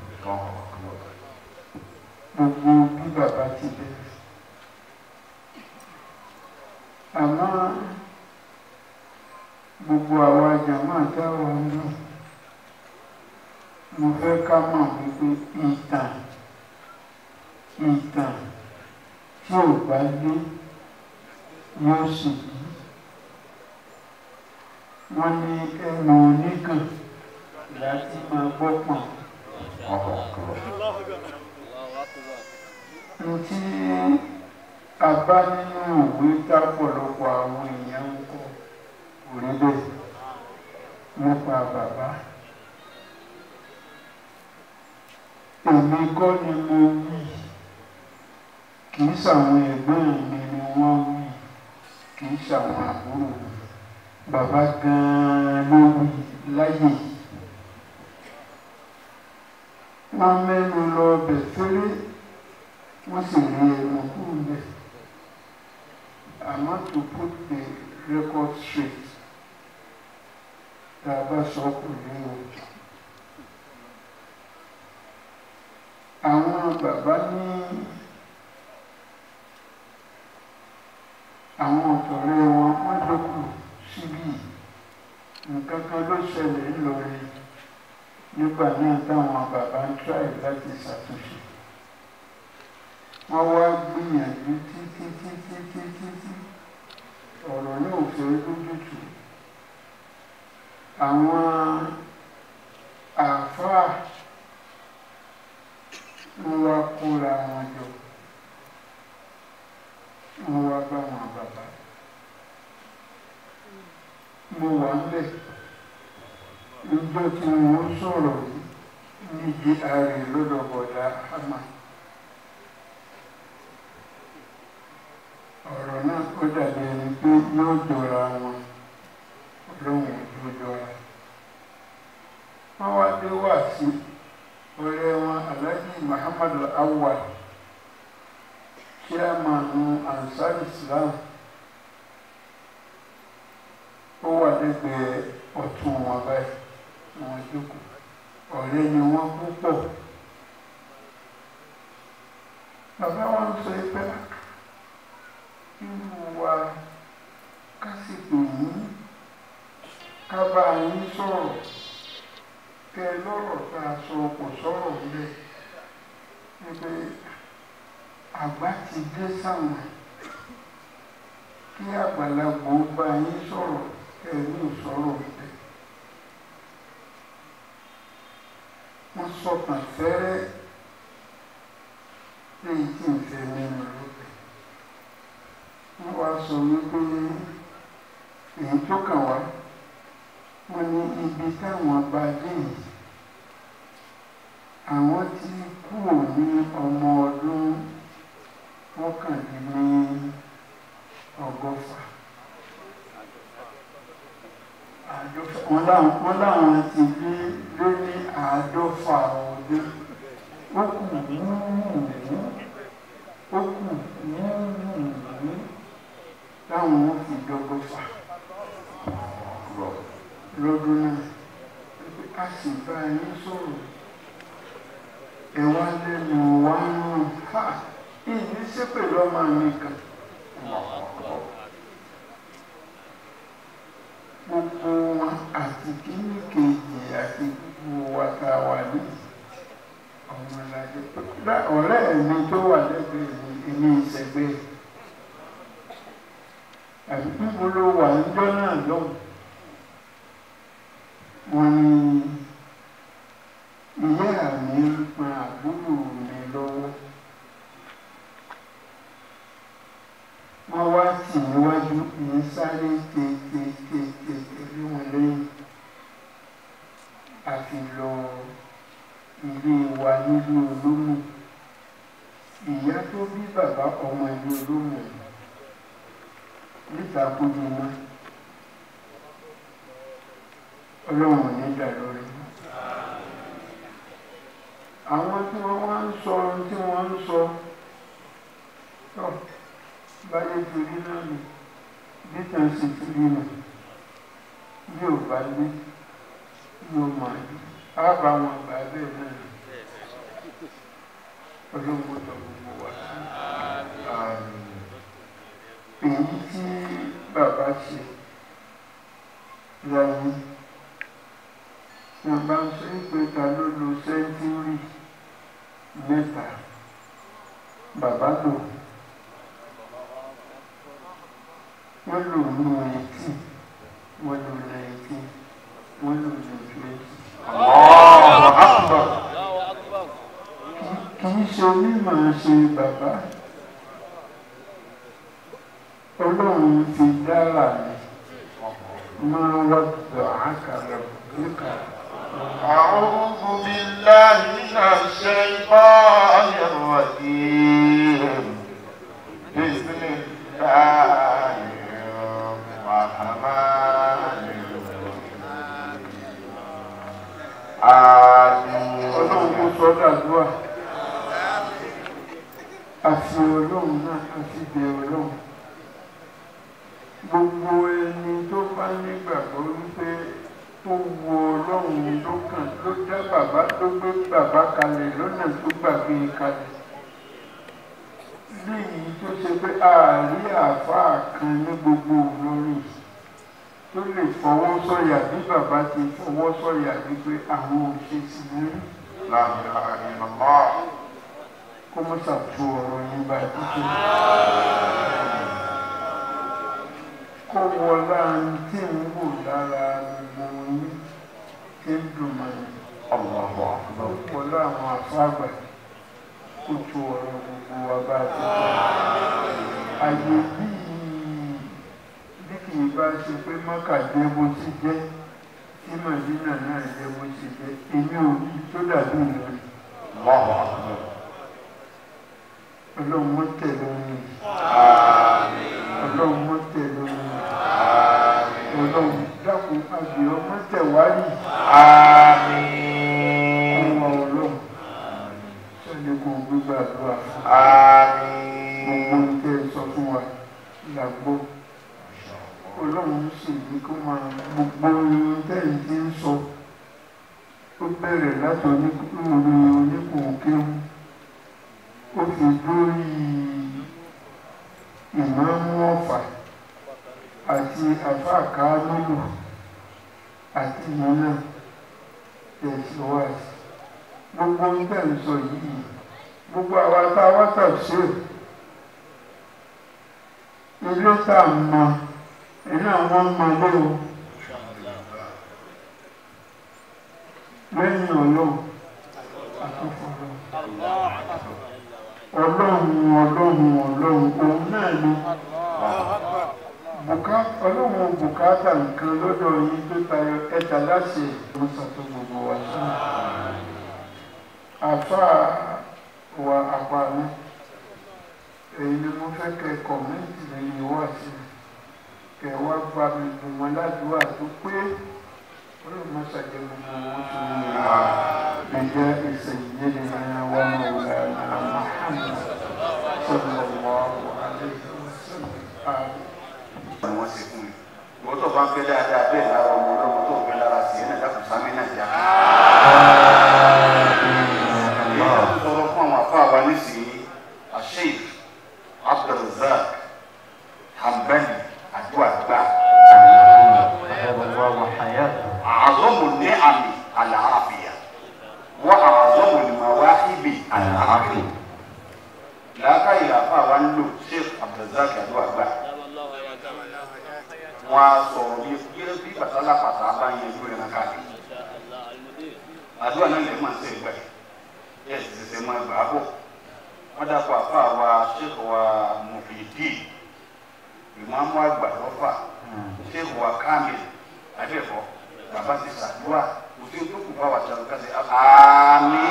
gbogbo bí bàbá ti bẹ̀rẹ̀ àmọ́ gbogbo àwa jàmáà táwa ń lò mo fẹ́ ká mọ̀ wípé ìtàn ìtàn tí ò bá gbé yóò sì bí wọ́n ní ẹnu oníkàn láti máa gbọ́ pọ̀n. Ntí a bá nínú ìwé tápọ̀lọpọ̀ àwọn èèyàn ń kọ òrí bẹ́ẹ̀ nípa bàbá. Èmi kọ́ ni mo wí, kì í ṣàwọn ẹ̀gbọ́n mi ni wọ́n wí, kì í ṣàwọn àbúrò mi. Bàbá gan-an ló wí láyè yìí. Wọ́n mẹ́nu lọ bẹ̀ fẹ́rẹ́ wọ́n sì rí ẹnu kúrò bẹ́ẹ̀. àmọ́ to put the record straight tá a bá sọ kò ní o. àwọn bàbá ní àwọn ọ̀tọ̀rẹ́ wọn wọ́n dókù síbí nǹkan kan ló ṣẹlẹ̀ ńlọrin nígbà náà táwọn bàbá ń tíráì láti ṣàtúnṣe wọ́n wá gbìyànjú títí títí títí tí ọ̀rọ̀ náà fẹ́ lójútùú àwọn àáfàá ń wá kóra wọn jọ wọ́n wá bá wọn bàbá mo wà ń bẹ̀ níjọ́ tí wọ́n sọ̀rọ̀ yìí níbi ààrẹ lọ́dọ̀ bọ̀dá hama. ọ̀rọ̀ náà ó dàbí ẹni pé yóò jọra wọn ọlọ́run yóò jọra. wọ́n wá dé wá sí ọ̀rẹ́ wọn alhaji muhammad awwal chairmanu ansar islam ó wà lẹ́gbẹ̀ẹ́ ọ̀tún wọn báyìí wọn jókòó ọ̀rẹ́ ni wọ́n púpọ̀ bàbá wọn sọ pé irú wa kásìkò yìí ká bá yín sọ̀rọ̀ kẹ lọ́rọ̀ tá a sọ kò sọ̀rọ̀ ńlẹ̀ pé àgbà ti dé sáwọn kí àgbàlagbà ó bá yín sọ̀rọ̀ kẹ ní ìsọ̀rọ̀ ńlẹ̀ wọ́n sọ̀tàn fẹ́rẹ́ lẹ́yìn tí ń fẹ́ mẹ́nu lókè wọ́n wá sọ wípé èyí tó kàn wá wọ́n ní ibi táwọn bá dé yìí àwọn ti kúrò ní ọmọ ọdún mọ́kànléní ọgọ́fà wọ́n láwọn wọ́n láwọn ti lé lé ní àádọ́fà ọdún ó kù wúwúwú ó kù wúwúwú táwọn ó fi dọ́gọ́fà lọ́dún náà a sì bá yín sọ̀rọ̀ ẹ wá lẹ́nu wá ń rùn ha ìní ṣépè lọ́mọ mi kan. gbogbo wọn àti kíní kejì àti gbogbo wa tá a wà ní ọmọlàjẹ ọ̀rẹ́ mi tó wà lẹ́gbẹ̀ẹ́ mi èmi ìṣẹ̀gbẹ́ àbí níbo ló wà níjọ́ náà lọ́hùn wọ́n ní ìyá mi ń pa àbúrò mi lọ́wọ́ wọ́n wá tì níwájú ní sáré tètè tẹ̀lé wọn lẹ́yìn àfi lọ ilé wa nílé olómù ìyá tó bí bàbá ọmọ ilé olómù níta kúndé náà ọlọ́run ní dà lórí. àwọn tí wọ́n wá ń sọ ohun tí wọ́n ń sọ tó báyé torí náà nù bí tàn sì torí nù yóò bá lé yóò máa lé á bá wọn gbà bẹ́ẹ̀ náà nù ọlọ́run tó gbogbo wa èyí tí bàbá ṣe láyé wọ́n bá ń sọ pé ta ló lo sẹ́ńtúrì mẹ́ta bàbá lò wọ́n lò ní eighteen wọ́n lò nineteen wọ́n lò ní twenty Allahu Akbar. kì í ṣe onímọ̀ ṣe bàbá ọlọ́run ti dára ni máa rọ̀dọ̀ àkàrà níkà أعوذ بالله من الشيطان الرجيم بسم الله الرحمن الرحيم آمين ọlọ́run kò sọ dàdúrà àti ọlọ́run náà àti bẹ ọlọ́run gbogbo ẹni tó bá nígbàgbọ́ wípé tó wo ọlọ́run ló kàn ló dá bàbá tó gbé bàbá kalẹ̀ lọ́nà tó gbàgbé kalẹ̀ léyìí tó ṣe pé ààrí àáfàá kan ní gbogbo olórin tó lè fọwọ́ sọ̀yà bí bàbá ti fọwọ́ sọ̀yà wípé àwọn òṣèṣì ń rí لا إله إلا الله kó mọ́ ṣàtú ọ̀rọ̀ yín báyìí títí. kó wọlá tí ń wò lára gbogbo yín tí ń dùn mọ́ ni. الله أكبر wọlá àwọn àfáàgbà kó tú ọ̀rọ̀ gbogbo wa bá ti tó. àyè bíi bí kì í bá ṣe pé mọ́kà jẹ́ bó ti jẹ́ tí màdínà náà jẹ́ bó ti jẹ́ èmi ò rí tó dàbí ìlọrin. الله أكبر ọlọ́run mọ́ tẹ̀lé orin ọlọ́run mọ́ tẹ̀lé orin ọlọ́run dákun àgbè ọmọ tẹ̀wárì آمين ọmọ ọlọ́run sọ́ni kò gbígbàdúrà gbogbo آمين tẹ́ ẹ sọ fún wa làgbọ́ ọlọ́run sì ní kó máa gbogbo irun tẹ́ ẹ ti ń sọ ó bẹ̀rẹ̀ láti oníkùnrin oníkùnkéwù ó fi dórí ìmáàmù ọ̀fà àti àfáàká lólù àti ìmọ̀nà tẹ̀síwájú gbogbo ń bẹ̀ ń sọ yìí gbogbo àwa tá a wá tàbíṣe ilé tá a mọ iná wọn mọ lé o lẹ́yìn ọlọ́run àtúfọ̀rọ̀ ọlọ́run ọlọ́run ọlọ́run òun náà ni bùká- ọlọ́run bùkátà nǹkan lọ́dọ̀ yín tó tayọ ẹ̀ta láti ìmọ̀sàtò gbogbo wa sí àfa wa àpàrọ̀ èyí ni mo fẹ́ kẹ́ kọ̀mẹ́ǹtì lẹ́yìn wá sí kẹ́ wá gba mi dùn wọn ládùúgbà tó pé ọlọ́run mọ́sàjẹ́ gbogbo wọn tó ń lò بجاء سيدنا ومولانا محمد صلى الله عليه وسلم آمين ni wọ́n ṣe fún mi. Ìwọ́n tó bá ń fẹ́ dáadáa bẹ́ẹ̀ lára ọmọ ọlọ́mọ tó ń fẹ́ lára sí ẹ̀ náà dákun sámi náà jà. Èyí tó tún sọ̀rọ̀ fún àwọn afá wa nísìnyí, Asheif Abdulrazak Hambali Adúlá gbà. أعظم النعم العافية وأعظم المواهب العافية làákàyè àfa wa ń lò sheikh abdulrasaq adúlágbà wọn a sọ̀rọ̀ bí bí bí pàtàlà pàtà bá yẹn lórí ẹ̀ka káàkiri àdúrà náà lè máa ń sẹ́ gbà yẹ sì ṣẹṣẹ máa gbà á bọ̀ wọ́n dàpọ̀ àfa wa sheikh wa mufidi ìmáàmù àgbà lọ́fà sheikh wa kamil adẹ́fọ́ bàbá ti sàdúrà òfin tó kù bá wà sàrò kásẹ̀ àmín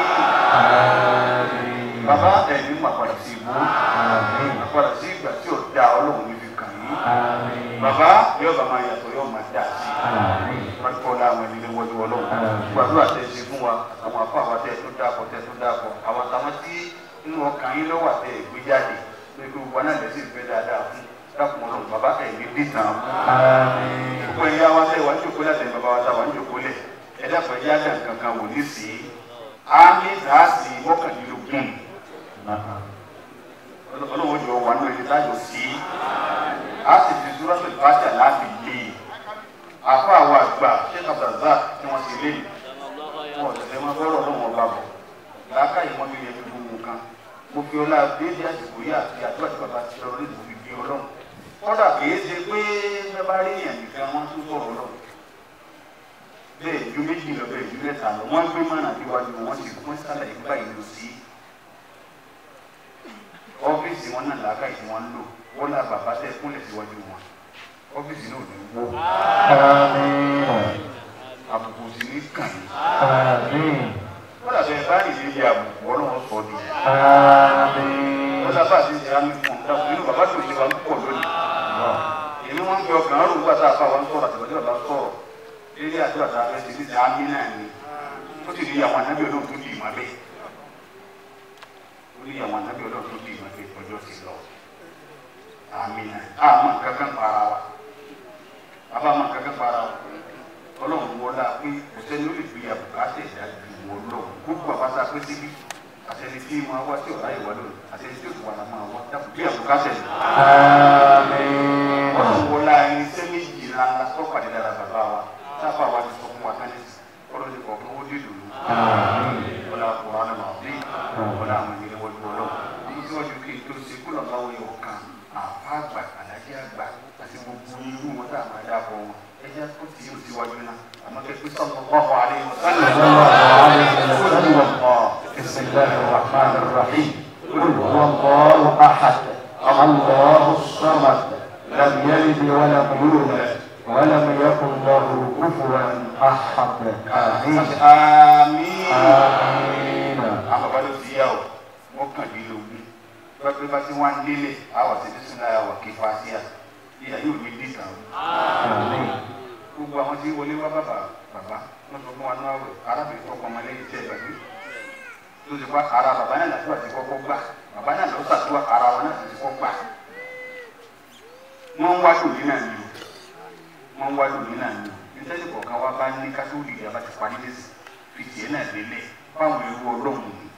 bàbá ẹ̀mí mà padà sí ibú àpadà sí ìgbà tí ò da ọlọ́run níbi kàn yín bàbá yóò bá máa yàtọ̀ yóò máa dà sí pàtó láwọn ẹni lé wọlé ọlọ́run gbàdúrà tẹ̀ ṣe fún wa àwọn afọ àwọn tẹ̀ tó dàpọ̀ tẹ̀ tó dàpọ̀ àwọn àtàwọn tí inú ọkàn yín lọ́wọ́ àtẹ̀ ìgbé jáde pé kí gbogbo náà lẹ́sìn ìfẹ́ dáadáa fún dákun ọlọ́run bàbá ẹ̀mí dìtàn gbogbo ẹ̀yà wa tẹ̀ wá ń jòkó láti bàbá wa tà wá ń jòkó lẹ̀ ẹ̀dá pẹ̀lú yàtọ̀ nǹkan kan wò ní sí i àmì ìdáàsì mọ́kànlélógún ọlọ́run jọ wà nínú ẹni táyọ̀ sí a sì fi súrọ́sì bàtà láti lé e àfọ àwọn àgbà sheikh abdulrasaq tí wọ́n ti lé e wọ́n tẹ̀lé máa fọ́rọ̀ ọlọ́run ọba bọ̀ làákà yìí wọ́n fi yẹ gbogbo nǹkan mo fi ọlá déédé àsìkò yìí àti àdúrà tí bàbá ti lọ rí mo fi bí ọlọ́run kọ́dà kìí ṣe pé bẹ́ẹ̀ bá rí èèyàn nìkan wọ́n tún sọ̀rọ̀ ọlọ́run bẹ́ẹ̀ ni ìlú méjì lọ́bẹ̀ ìlú mẹ́ta lọ wọ́n gbé mọ́nà níwájú wọn sì wọ́n sálàyé báyìí lọ sí ọ́fíìsì wọn náà làákàyè tí wọ́n ń lò wọ́n lá bàbá tẹ kúnlẹ̀ síwájú wọn ọ́fíìsì náà ò ní wó àbùkù sì ní kàn yín wọ́n làbẹ̀ báyìí lè yẹ àbùkù ọlọ́wọ́ sọ ni wọ́n sábà ti ṣe àmì fún un nínú bàbá tó ṣe wa ń pọ̀ lónìí èmi wọn ń gbé ọkàn ọrùn gbà tá a fà wọn sọ̀rọ̀ àtìwájú bàbá sọ̀rọ̀ eré àti bàtà abẹ́ ti ní ti àmì náà ni ó sì ní àwọn anábì ọlọ́run tó di ìmọ̀ bẹ́ẹ̀ ó ní àwọn anábì ọlọ́run tó di ìmọ̀ bẹ́ẹ̀ ọjọ́ ti lọ àmì náà àmọ́ kankan para wa bàbá àmọ́ kankan para wa ọlọ́run wọlé pé kò sẹ́ni ó lè fi àbùkà tẹ̀sí àti ìwọ lọ gbogbo àbáta pé síbí àtẹni tí máa wá tí ọ̀rá ìwà lónìí àtẹni tí òkú wà máa wá dàpọ̀ bí àbùkà tẹ̀sí. ọlọ́run wọlé ayé sẹ́ni yìí lára tó pàdé lára bàbá wa sábà wa ti sọ fún wa kánẹ́ ọlọ́run ti kọ̀ọ̀kan ó dé dùnú. wọlé àkùrọ̀ àná màá bí wọlé àwọn ìgbìlẹ̀ wọlé wọlé àmì tí wọ́n ju kí n tó ṣe kúlọ̀ láwọn yóò kan àfa àgbà àdájẹ́ àgbà àti gbogbo irú wọn tá a máa dá bọ̀ wọn ẹjẹ́ kó tí yóò síwájú náà àmọ́ kẹ́kẹ́ sọ́kọ̀ ọ̀hún àlẹ́ بسم الله الرحمن الرحيم قل هو الله احد الله الصمد لم يلد ولم يولد ولم يكن له كفوا احد امين àmín. امين àwọn bàbá ló ti yá o mọ́kànlélógún lọ́pẹ́ bá ti wá ń délé àwọn àti bísí náà wà kí fàásíà ìyá yóò ní dìtà o. امين gbogbo àwọn tí wọlé wá bàbá bàbá wọn sọ fún wa náà wẹ arábìnrin tó kọ ọmọ lẹ́yìn tẹ gbàgbé tó ti pa ara bàbá náà làdúrà ti kọ́kọ́ gbà bàbá náà lọ sàdúrà ara wọn náà ti kọ́kọ́ gbà wọn ń wá lòdì náà ni o wọn ń wá lòdì náà ni o nítorí kọ̀ọ̀kan wa bá ní kátólì ìyá bá ti parí lé fìdí ẹ̀ náà lélẹ̀ fáwọn ewu ọlọ́run ni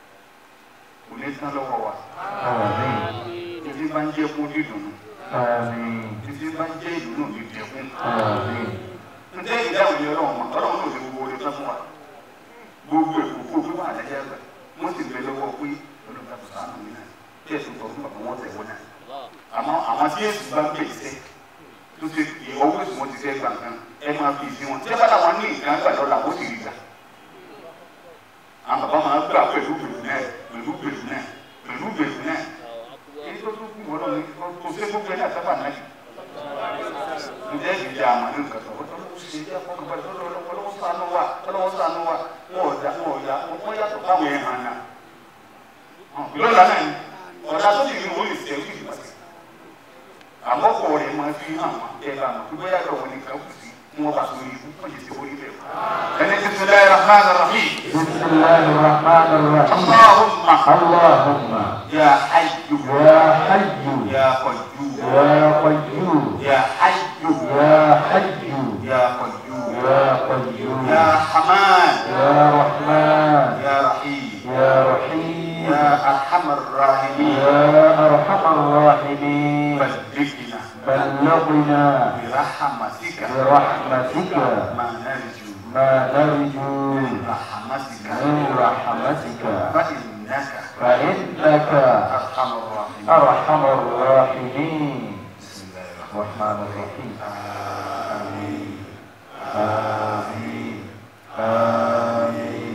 kò ní tán lọ́wọ́ wa امين títí bá ń jẹ́ kó dídùn امين títí bá ń jẹ́ ìdùnnú ní dẹ̀kun امين ǹjẹ́ ìdáhùn yẹn ọlọ́run mọ̀ ọlọ́run náà lè gbogbo orí tán fún wa gbogbo èkó kó fún wa àdájẹ́ àgbà wọ́n sì bẹ lọ́wọ́ pé ọlọ́run tó sànù mí náà kí ẹ̀sùn tó fún bàbá wọn tẹ̀ wọ́n náà àmọ́ àwọn tí èsì bá ń pè sẹ́ tó ṣe ọwọ́ èsì wọn ti fẹ́ gbà kan ẹ máa fi ìsìn wọn tí ẹ bá làwọn ní nǹkan gbà lọ́la wọ́n sì rí gbà àwọn bàbá máa gbà pẹ̀lú bèrè náà pẹ̀lú bèrè náà pẹ̀lú bèrè náà èyí tó tún kú wọn lọ ní kó ṣe gbogbo ẹ̀ náà sábà náà ǹjẹ́ ìdíje àmọ́ ní nǹkan tó wọ́n tó ṣe jẹ́ fọkànbalẹ̀ tó lọ́wọ́ ọlọ́wọ́ sànú wa ọlọ́wọ́ sànú wa wọ́n ọ̀dà wọ́n ọ̀dà wọ́n yàtọ̀ fáwọn ẹ̀ hàn náà. lọ́la náà ni ọ̀dà tó ti rí wọ́n lè tẹ̀ wíìlì pàṣẹ. àmọ́ kọ̀ rẹ̀ máa fi hàn wọ́n ẹ̀ bá wọn gbogbo yàtọ̀ wọn nìkan kù sí wọn bá sórí ibú wọ́n yìí ti wọlé bẹ́ẹ̀. ẹni tí sọ láyé rahman rahim. بسم الله الرحمن الرحيم allahumma اللهم ya hayyu يا حي ya qayyum يا قيوم ya hayyu يا حي ya qayyum يا قيوم ya haman يا رحمن ya rahim يا رحيم يا أرحم الراحمين يا أرحم الراحمين بلغنا بلغنا برحمتك برحمتك ما نرجو ما نرجو من رحمتك من رحمتك فإنك فإنك أرحم الراحمين أرحم الراحمين بسم الله الرحمن الرحمن الرحيم آمين آمين آمين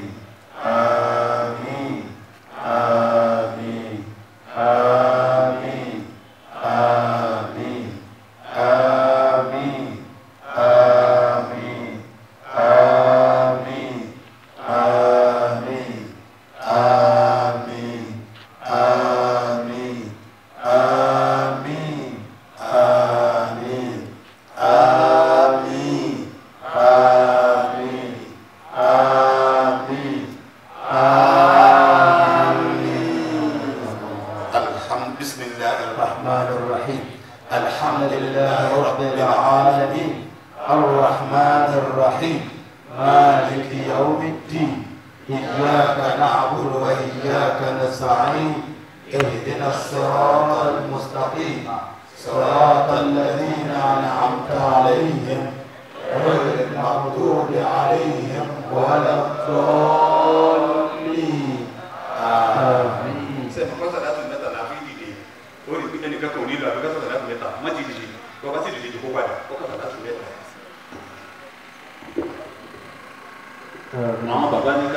آمين آمين آمين آمين آمين آمين آمين آمين آمين آمين آمين آمين آمين آمين آمين الحمد بسم الله الرحمن الرحمن الرحيم الحمد لله رب العالمين الرحمن الرحيم مالك يوم الدين إياك نعبد وإياك نستعين اهدنا الصراط المستقيم صراط الذين أنعمت عليهم غير المغضوب عليهم ولا الضالين آمين sẹ́mi kọ́sà láti mẹ́ta la fi dìde ó rí pé ẹnìkan kò nílò àbí kọ́sà láti mẹ́ta má ti dìde kọ́ bá ti dìde kó padà kó kọ́sà láti mẹ́ta.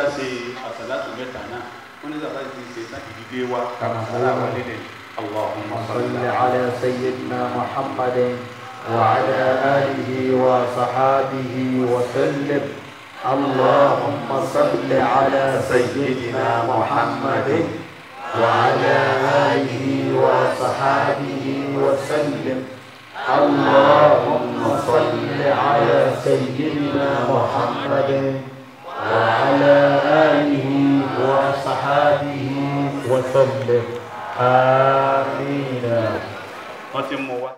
ṣe àṣàlátù mẹ́ta náà wọ́n ní sàbá ti ṣe láti dìde wa aláwa nílẹ̀ allahumma صل على سيدنا محمد وعلى آله وصحابه وسلم اللهم صل على سيدنا محمد وعلى آله وصحابه وسلم اللهم صل على سيدنا محمد وعلى آله وصحابه وسلم آمين